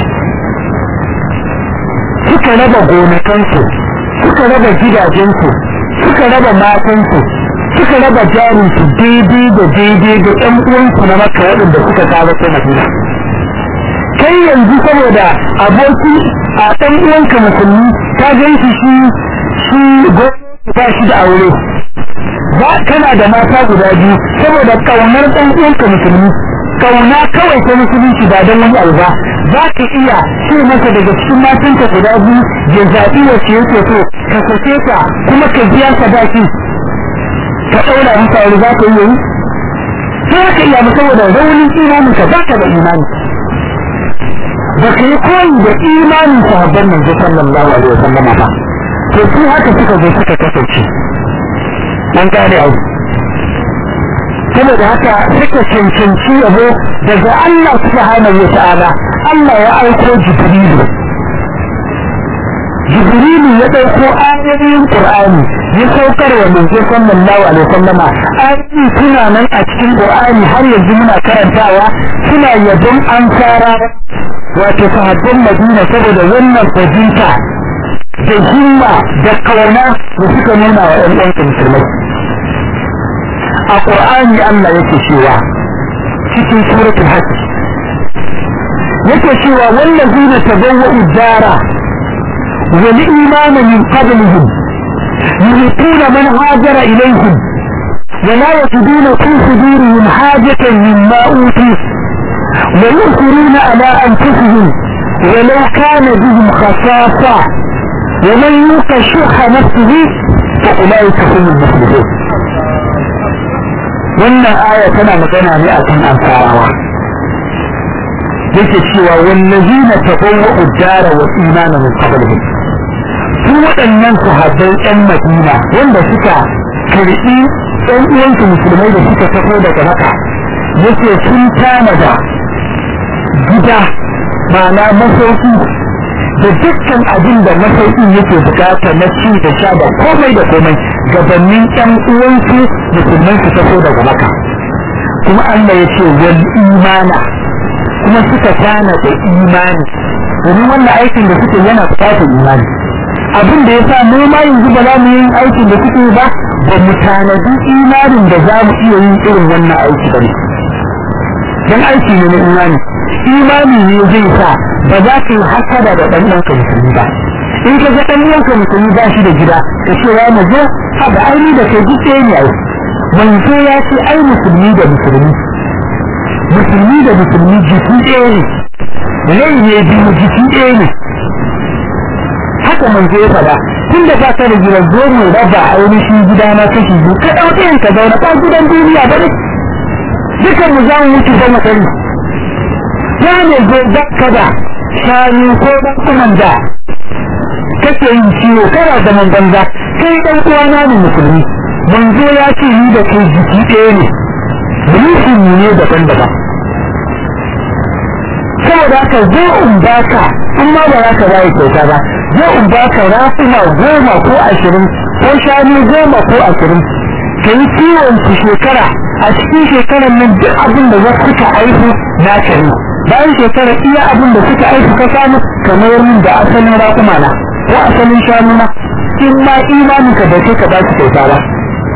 suka raba gonakansu suka raba gidajensu suka raba matansu suka raba jarinsu daidai da daidai da ɗan uwansu na maka waɗanda suka kawo ta madina kai yanzu saboda aboki a ɗan uwanka musulmi ka gan shi shi shi ba shi da aure ba kana da mata guda biyu saboda ƙaunar ɗan uwanka musulmi kauna kawai ta musulunci ba don wani abu ba za ka iya ce masa daga cikin matanka guda biyu ya zaɓi wacce yake so ka sake ta kuma ka biya sadaki ka ɗaura masa aure za ka iya yi sai ka iya saboda raunin imanin ka ba ka da imani ba ka yi koyi da imanin sahabban manzo sallallahu alaihi wasallam ba to su haka suka zo suka kasance an gane abu saboda haka suka cancanci yabo daga Allah subhanahu wa ta'ala Allah ya aiko Jibrilu Jibrilu ya ɗauko ayoyin Qur'ani ya saukar wa manzo sallallahu alaihi wasallama ayoyi suna nan a cikin Qur'ani har yanzu muna karantawa suna yabon ansara wato sahabban Madina saboda wannan fahimta da himma da kauna da suka nuna wa ɗan uwansa musulmai a ƙur'ani Allah yake cewa cikin suratul hajj yake cewa wallazina tabawwa'u dara wal imana min qablihim yuhituna man hajara ilayhim ولا يجدون في صدورهم حاجة مما أوتوا ويؤثرون على أنفسهم ولو كان بهم خصاصة ومن يوق شح نفسه فأولئك هم المفلحون wannan aya tana magana ne a kan ansarawa yake cewa wallazina tabawwa'u ad-dara wa imana min qablihim su waɗannan sahabbai ɗan Madina wanda suka karɓi ɗan uwansu musulmai da suka taho daga Makka yake sun tanada gida ma'ana masauki da dukkan abin da masaukin yake bukata na ci da sha da komai da komai gabanin ɗan uwansu musulman su taso daga maka kuma Allah ya ce wal imana kuma suka tana da imani domin wannan aikin da suke yana bukatar imani abin da ya sa mu ma yanzu ba za mu yi aikin da suke ba ba mu tanadi imanin da za mu iya yin irin wannan aiki ba ne don aiki ne na imani imani ne zai sa ba za ka yi hasada da ɗan uwanka musulmi ba in ka ga ɗan uwanka musulmi ba shi da gida ka ce ya mazo haka aini da kai duk ɗaya ne ai manzo ya ce ai musulmi da musulmi musulmi da musulmi jiki ɗaya ne rai ne biyu jiki ɗaya ne haka manzo ya faɗa tun da ba ka da gida zo mu raba ainihin gida na kashi biyu ka ɗau ɗayan ka zauna ba gidan duniya ba ne dukan mu za mu mutu ba mu sani ya ne zo ka da shanu ko ɗan kuman da kake yin ciwo kana da man banza kai ɗan uwana ne musulmi manzo ya ce ni da kai jiki ɗaya ne mulkin ne daban-daban saboda haka zo in baka in ma ba za ka bayi kyauta ba zo in baka rafuna goma ko ashirin ko shanu goma ko ashirin ka yi kiwon su shekara a cikin shekarar nan duk abin da za suka aihu na ne bayan shekara iya abin da suka aiki ka samu kamar min da asalin raƙuma na ko asalin shanu na in ma imanin ka bai kai ka ba su kyauta ba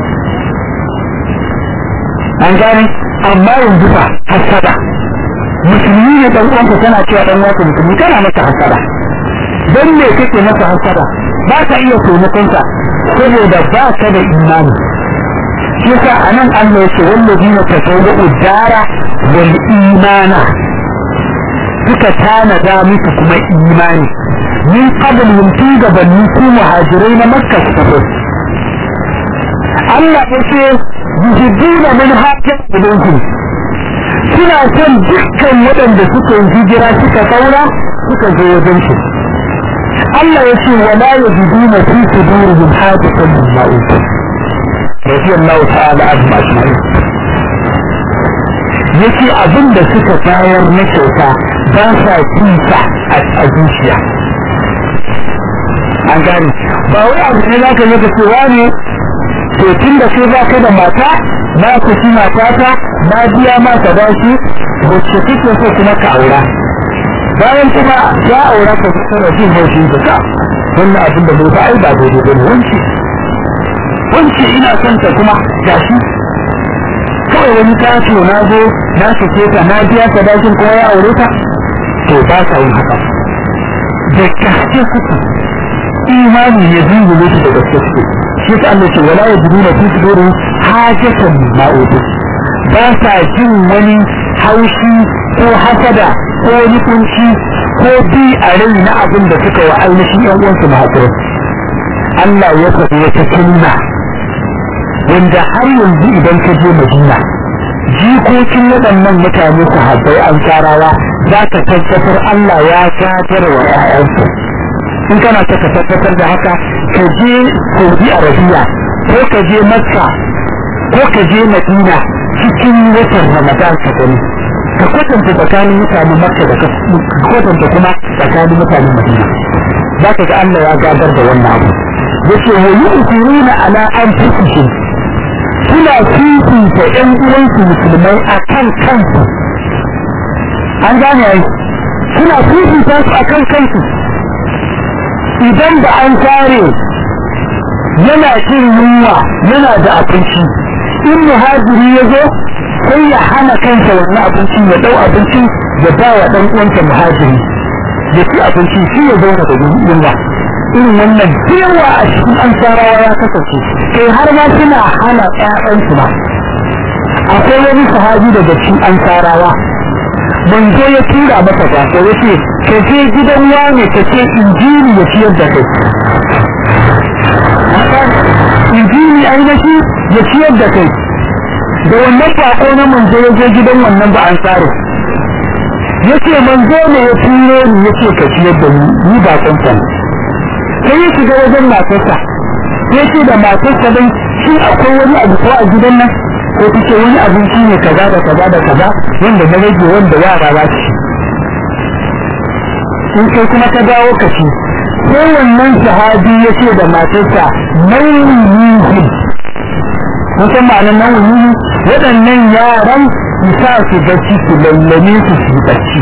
an gane amma yanzu fa hasada musulmi ne dan uwanka kana cewa dan uwanka musulmi kana masa hasada dan me kake masa hasada ba ka iya taimakonsa saboda ba ka da imani shi yasa anan Allah yake wallazina tasawwa'u dara wal imana suka tanada musu kuma imani min qabl yumti gabanni su muhajirai na makka su tafi Allah ya ce yuhibbuna min hajjat ilayhim suna son dukkan waɗanda suka yi hijira suka saura suka zo wajen shi Allah ya ce wala yajiduna fi sudurihim hajatan mimma utu radiyallahu ta'ala anhum ajma'in yace abin da suka bayar na kyauta ba sa kinsa a zuciya an gane ba wai abu ne za ka yi ka cewa ne to tun da sai ba ka da mata na ku shi matata na biya ma ka ba shi wacce kike so kuma ka aura bayan kuma ya aura ka tsara jin haushi da ka wannan abin da bai ba ai ba daidai ba ne wanci wanci ina son ta kuma gashi kawai wani taso na zo na sake ta na biya sadakin kuma ya aure ta to ba sa yin haka da gaske suke imani ya zingule su da gaske suke shi ta Allah ce wala yajiduna fi sudurihim hajatan ma utu ba sa jin wani haushi ko hasada ko wani kunci ko bi a rai na abin da suka wa ainihin yan uwansu mahaifin Allah ya faɗi wata sunna wanda har yanzu idan ka je Madina jikokin waɗannan mutane sahabbai an tsarawa za ka tabbatar Allah ya gatar wa ‘ya'yansu in kana ta ka tabbatar da haka ka je Saudi Arabia ko ka je Makka ko ka je Madina cikin watan Ramadan ka gani ka kwatanta tsakanin mutanen Makka da ka kwatanta kuma tsakanin mutanen Madina za ka ga Allah ya gadar da wannan abu yace wa yu'thiruna ala anfusihim suna fifita ‘yan uwansu musulmai a kan kansu an gane ai suna fifita su a kan kansu idan da an kare yana cin yunwa yana da abinci in muhajiri ya zo sai ya hana kansa wannan abincin ya dau abincin ya ba wa ɗan uwansa muhajiri ya ci abinci shi ya zauna da yunwa irin wannan yawa a cikin ansarawa ya kasance kai har ma suna hana ƴaƴansu ma akwai wani sahabi daga cikin ansarawa manzo ya tura masa gasa ya ce ka je gidan wane ka ce injini ya ciyar da kai injini ainihi ya ciyar da kai da wannan bako na manzo ya je gidan wannan ba ansaro ya ce manzo ne ya turo ni ya ce ka ciyar da ni ni ba ne sai ya shiga wajen matarsa sai ce da matarsa dai shi akwai wani abu ko a gidan nan ko take wani abinci ne kaza da kaza da kaza wanda na rage wanda yara za su in kai kuma ka dawo ka ci sai wannan sahabi ya ce da matarsa nauyi musan ma'anar nauyi waɗannan yaran su sa su bacci su lallame su su bacci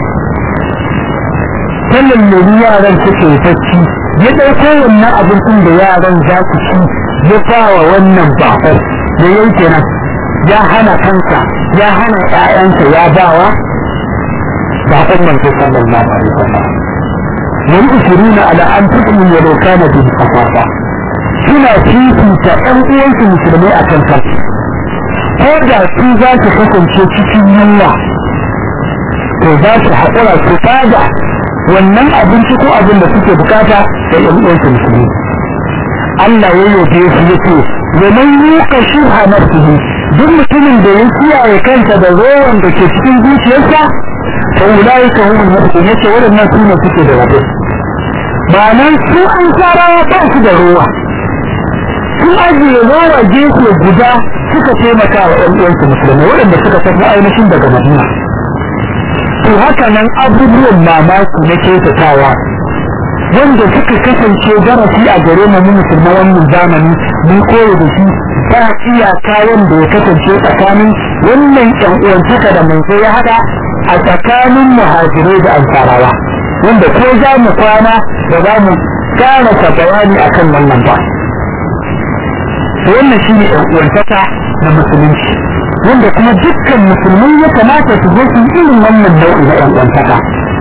ta lallami yaran suke bacci ya ɗauko wannan abincin da yaran za su ci ya fawa wannan bakar da yau kenan ya hana kansa ya hana ƴaƴansa ya bawa bakar manzo sallallahu alaihi wasallam yan usuruna ala an tu'minu wa law kana bi qafafa suna fifita ɗan uwansu musulmai a kan kansu ko da su za su kasance cikin yunwa to za su haƙura su fada wannan abinci ko abin da suke bukata da yan uwansu musulmi Allah ya yabe su yace wa man yuqa shuha nafsihi duk mutumin da ya kiyaye kansa da rowan da ke cikin zuciyarsa fa ulai ka hum mu'minun yace waɗannan su ne suke da rabo ma'anan su an sarawa ba su da ruwa sun ajiye rowa gefe guda suka taimaka wa ɗan uwansu musulmai waɗanda suka tafi ainihin daga madina to haka nan abubuwan mamaki na kyautatawa wanda suka kasance darasi a gare mu musulman wannan zamani mun koyo da shi ba iyaka wanda ya kasance tsakanin wannan ƴan uwantaka da manzo ya hada a tsakanin muhajirai da ansarawa wanda ko za mu kwana da za mu karasa bayani akan wannan ba wannan shi ne uwantaka na musulunci wanda kuma dukkan musulmai ya kamata su zo su irin wannan nau'i na uwantaka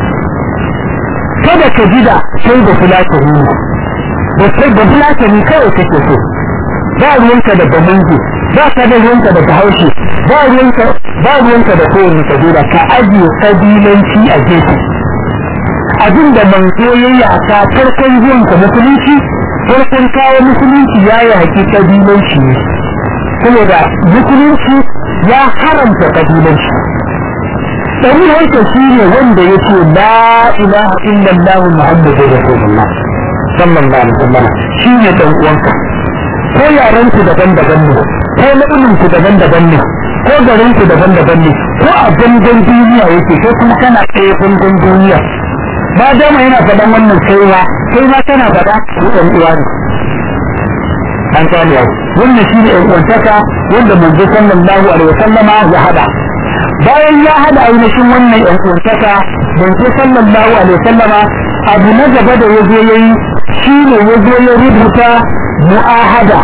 kada ka ji da sai da fulatani da sai da fulatani kawai kake so ba ruwanka da bamanji ba ka da ruwanka da bahaushe ba ruwanka ba ruwanka da kowane kabila ka ajiye kabilanci a gefe abin da manzo ya yi a ka farkon zuwanka musulunci farkon kawo musulunci ya yi haƙi kabilanci ne saboda musulunci ya haramta kabilanci ɗari haika shi ne wanda ya ce la ilaha illallah muhammadu rasulullah sallallahu alaihi wasallam shi ne ɗan uwanka ko yaran ku daban-daban ne ko launin ku daban-daban ne ko garin ku daban-daban ne ko a gangan duniya yake ko kuma kana ɗaya gangan duniya ba dama yana faɗan wannan kaiwa kai ma kana faɗa ku ɗan uwa ne an gane yau wannan shi ne ɗan uwantaka wanda manzo sallallahu alaihi wasallama ya hada bayan ya hada ainihin wannan ɗan uwantaka manzo sallallahu alaihi wasallama abu na gaba da yazo yayi shi ne yazo ya rubuta mu'ahada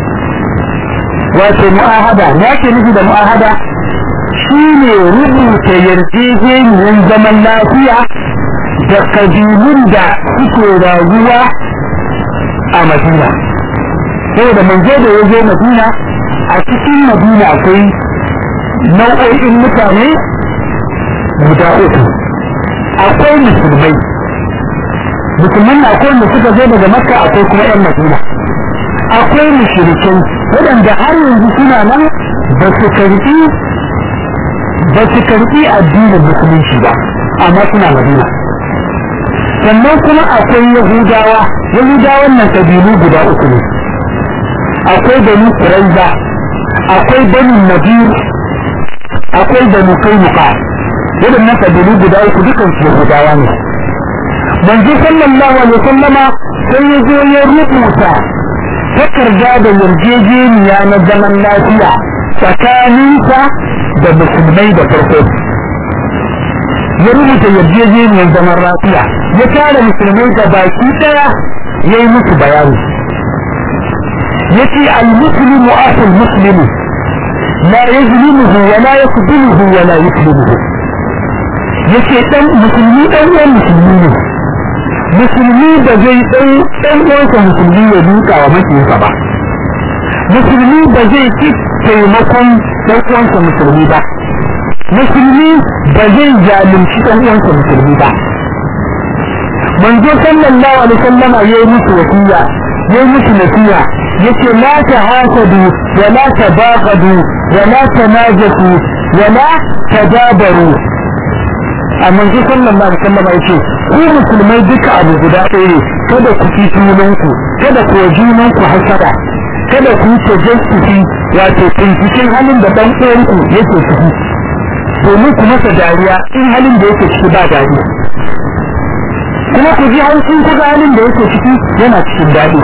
wato mu'ahada me ake nufi da mu'ahada shi ne rubuta yarjejeniyar zaman lafiya da kabilun da suke rayuwa a madina saboda manzo da ya zo madina a cikin madina akwai nau'o'in mutane guda uku akwai musulmai musulman na akwai wanda suka zo daga makka akwai kuma yan madina akwai mushrikai waɗanda har yanzu suna nan ba su karɓi ba su karɓi addinin musulunci ba amma suna madina sannan kuma akwai yahudawa yahudawan nan kabilu guda uku ne akwai banu quraiza akwai banu nadir akwai banu kainuka waɗannan kabilu guda uku dukan su yahudawa ne manzo sallallahu alaihi wasallama sai ya zo ya rubuta takarda da yarjejeniya na zaman lafiya tsakaninsa da musulmai da farko ya rubuta yarjejeniyar zaman lafiya ya tara musulmai da baki daya ya yi musu bayani ya ce al-muslimu asul muslimu la yazlimuhu wa la yaqbiluhu wa la yuslimuhu ya ce dan musulmi dan uwan musulmi ne musulmi da zai dan dan uwansa musulmi ya duka wa makiyinsa ba musulmi ba zai ci taimakon dan uwansa musulmi ba musulmi ba zai zalunci dan uwansa musulmi ba manzo sallallahu alaihi wasallama yayi musu wasiya yayi musu nasiha yace la tahasadu wa la tabaghadu wa la tanajasu wa la tadabaru a manzo sallallahu alaihi wasallama yace ku musulmai duka abu guda ɗaya ne kada ku ci junanku kada ku junanku hasada kada ku yi tajassusi wato binciken halin da dan uwanku yake ciki domin ku masa dariya in halin da yake ciki ba dadi kuma ku ji haushin ku ga halin da yake ciki yana cikin daɗi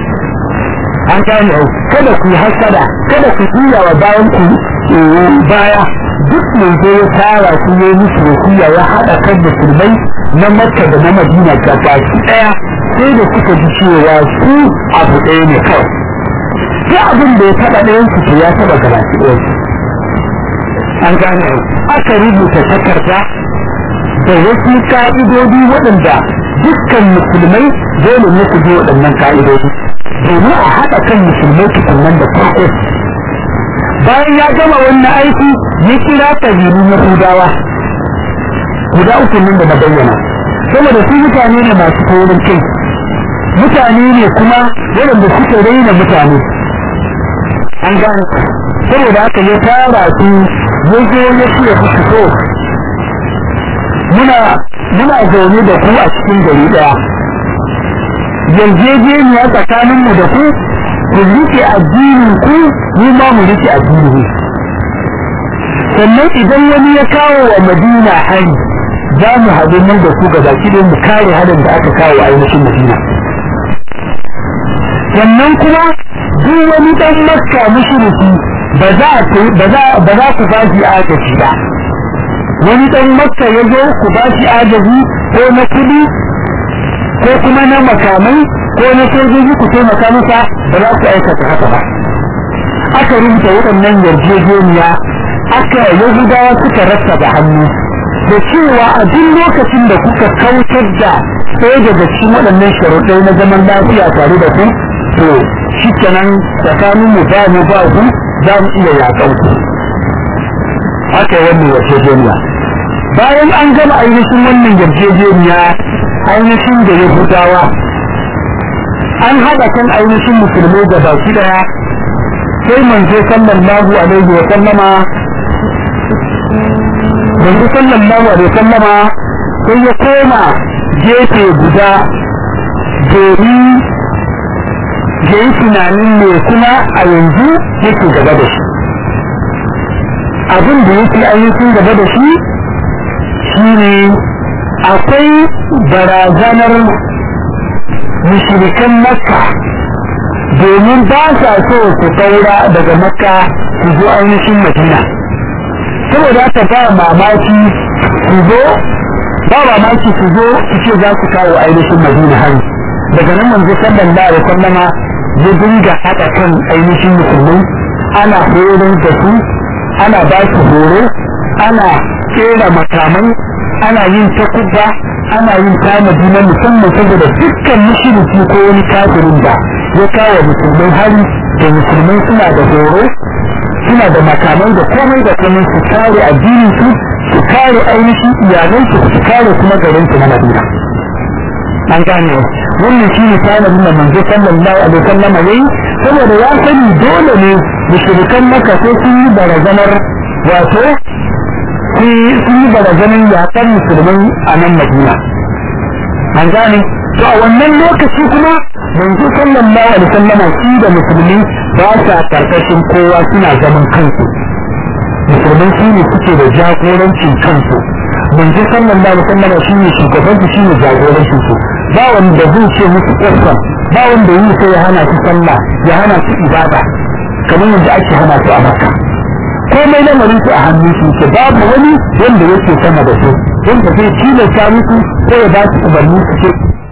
an gane au kada ku yi hasada kada ku juya wa bayan ku baya duk mai zo ya tara su ya yi musu wasiya ya haɗa kan musulmai na makka da na madina gabaki ɗaya sai da suka ji cewa su abu ɗaya ne kawai duk abin da ya taɓa ɗayan su ya taɓa gabaki ɗaya an gane aka rubuta takarda da wasu ka'idodi waɗanda dukkan musulmai dole ne su bi waɗannan ka'idodi domin a haɗa kan musulmai tukunan da farko bayan ya gama wannan aiki ya kira ƙabilun yahudawa guda uku nan da na bayyana saboda su mutane ne masu taurin kai mutane ne kuma waɗanda suka raina mutane an gane saboda haka ya tara su ya zo ya ce ya fito muna muna zaune da ku a cikin gari daya yarjejeniya tsakaninmu da ku ku rike addinin ku mu ma mu rike addinin sannan idan wani ya kawo wa madina hari za mu haɗu nan da ku gaba ki mu kare harin da aka kawo a ainihin madina sannan kuma duk wani dan makka mushriki ba za ba za ba za ku bashi agaji ba wani dan makka ya zo ku ba shi agaji ko na kudi ko kuma na makamai ko na sojoji ku taimaka masa ba za ku aikata haka ba aka rubuta waɗannan yarjejeniya aka yahudawa suka rasa da hannu da cewa a duk lokacin da kuka kautar da ɗaya daga cikin waɗannan sharuɗai na zaman lafiya tare da ku to shi kenan tsakanin mu ba mu ba ku za mu iya yaƙan ku aka yi wannan yarjejeniya bayan an gama ainihin wannan yarjejeniya ainihin da yahudawa an haɗa kan ainihin musulmai da baki ɗaya sai manzo sallallahu alaihi wa sallama manzo sallallahu alaihi wa sallama sai ya koma gefe guda domin ya yi tunanin me kuma a yanzu yake gaba da shi abin da yake ainihin gaba da shi shine akwai barazanar mushrikan makka domin ba sa so su kaura daga makka su zo ainihin madina saboda haka ba mamaki su zo ba mamaki su zo su ce za su kawo ainihin madina hari daga nan manzo sallallahu alaihi wasallama ya dinga haɗa kan ainihin musulmai ana horar da su ana ba su horo ana kera makamai ana yin takubba ana yin tanadi na musamman saboda dukkan mushriki ko wani kafirin da ya kawo musulmai hari da musulmai suna da horo suna da makamai da komai da komai su kare addinin su su kare ainihin iyalan su su kare kuma garin su na Madina an gane wannan shi ne tanadin da manzo sallallahu alaihi wasallam yayi saboda ya sani dole ne mushrikan maka sai sun yi barazanar wato sun yi barazanar yaƙar musulmai a nan Madina an gane to a wannan lokaci kuma manzo sallallahu alaihi wasallam shi da musulmi ba sa karkashin kowa suna zaman kansu musulmai su ne suke da jagorancin kansu manzo sallallahu alaihi wasallam shi ne shugaban su shi ne jagorancin su ba wanda zai ce musu ƙasa ba wanda yi sai ya hana su sallah ya hana su ibada kamar yadda ake hana su a maka komai lamarin su a hannun su ke babu wani wanda yake sama da su wanda zai tilasta musu ko ya ba su umarni su ce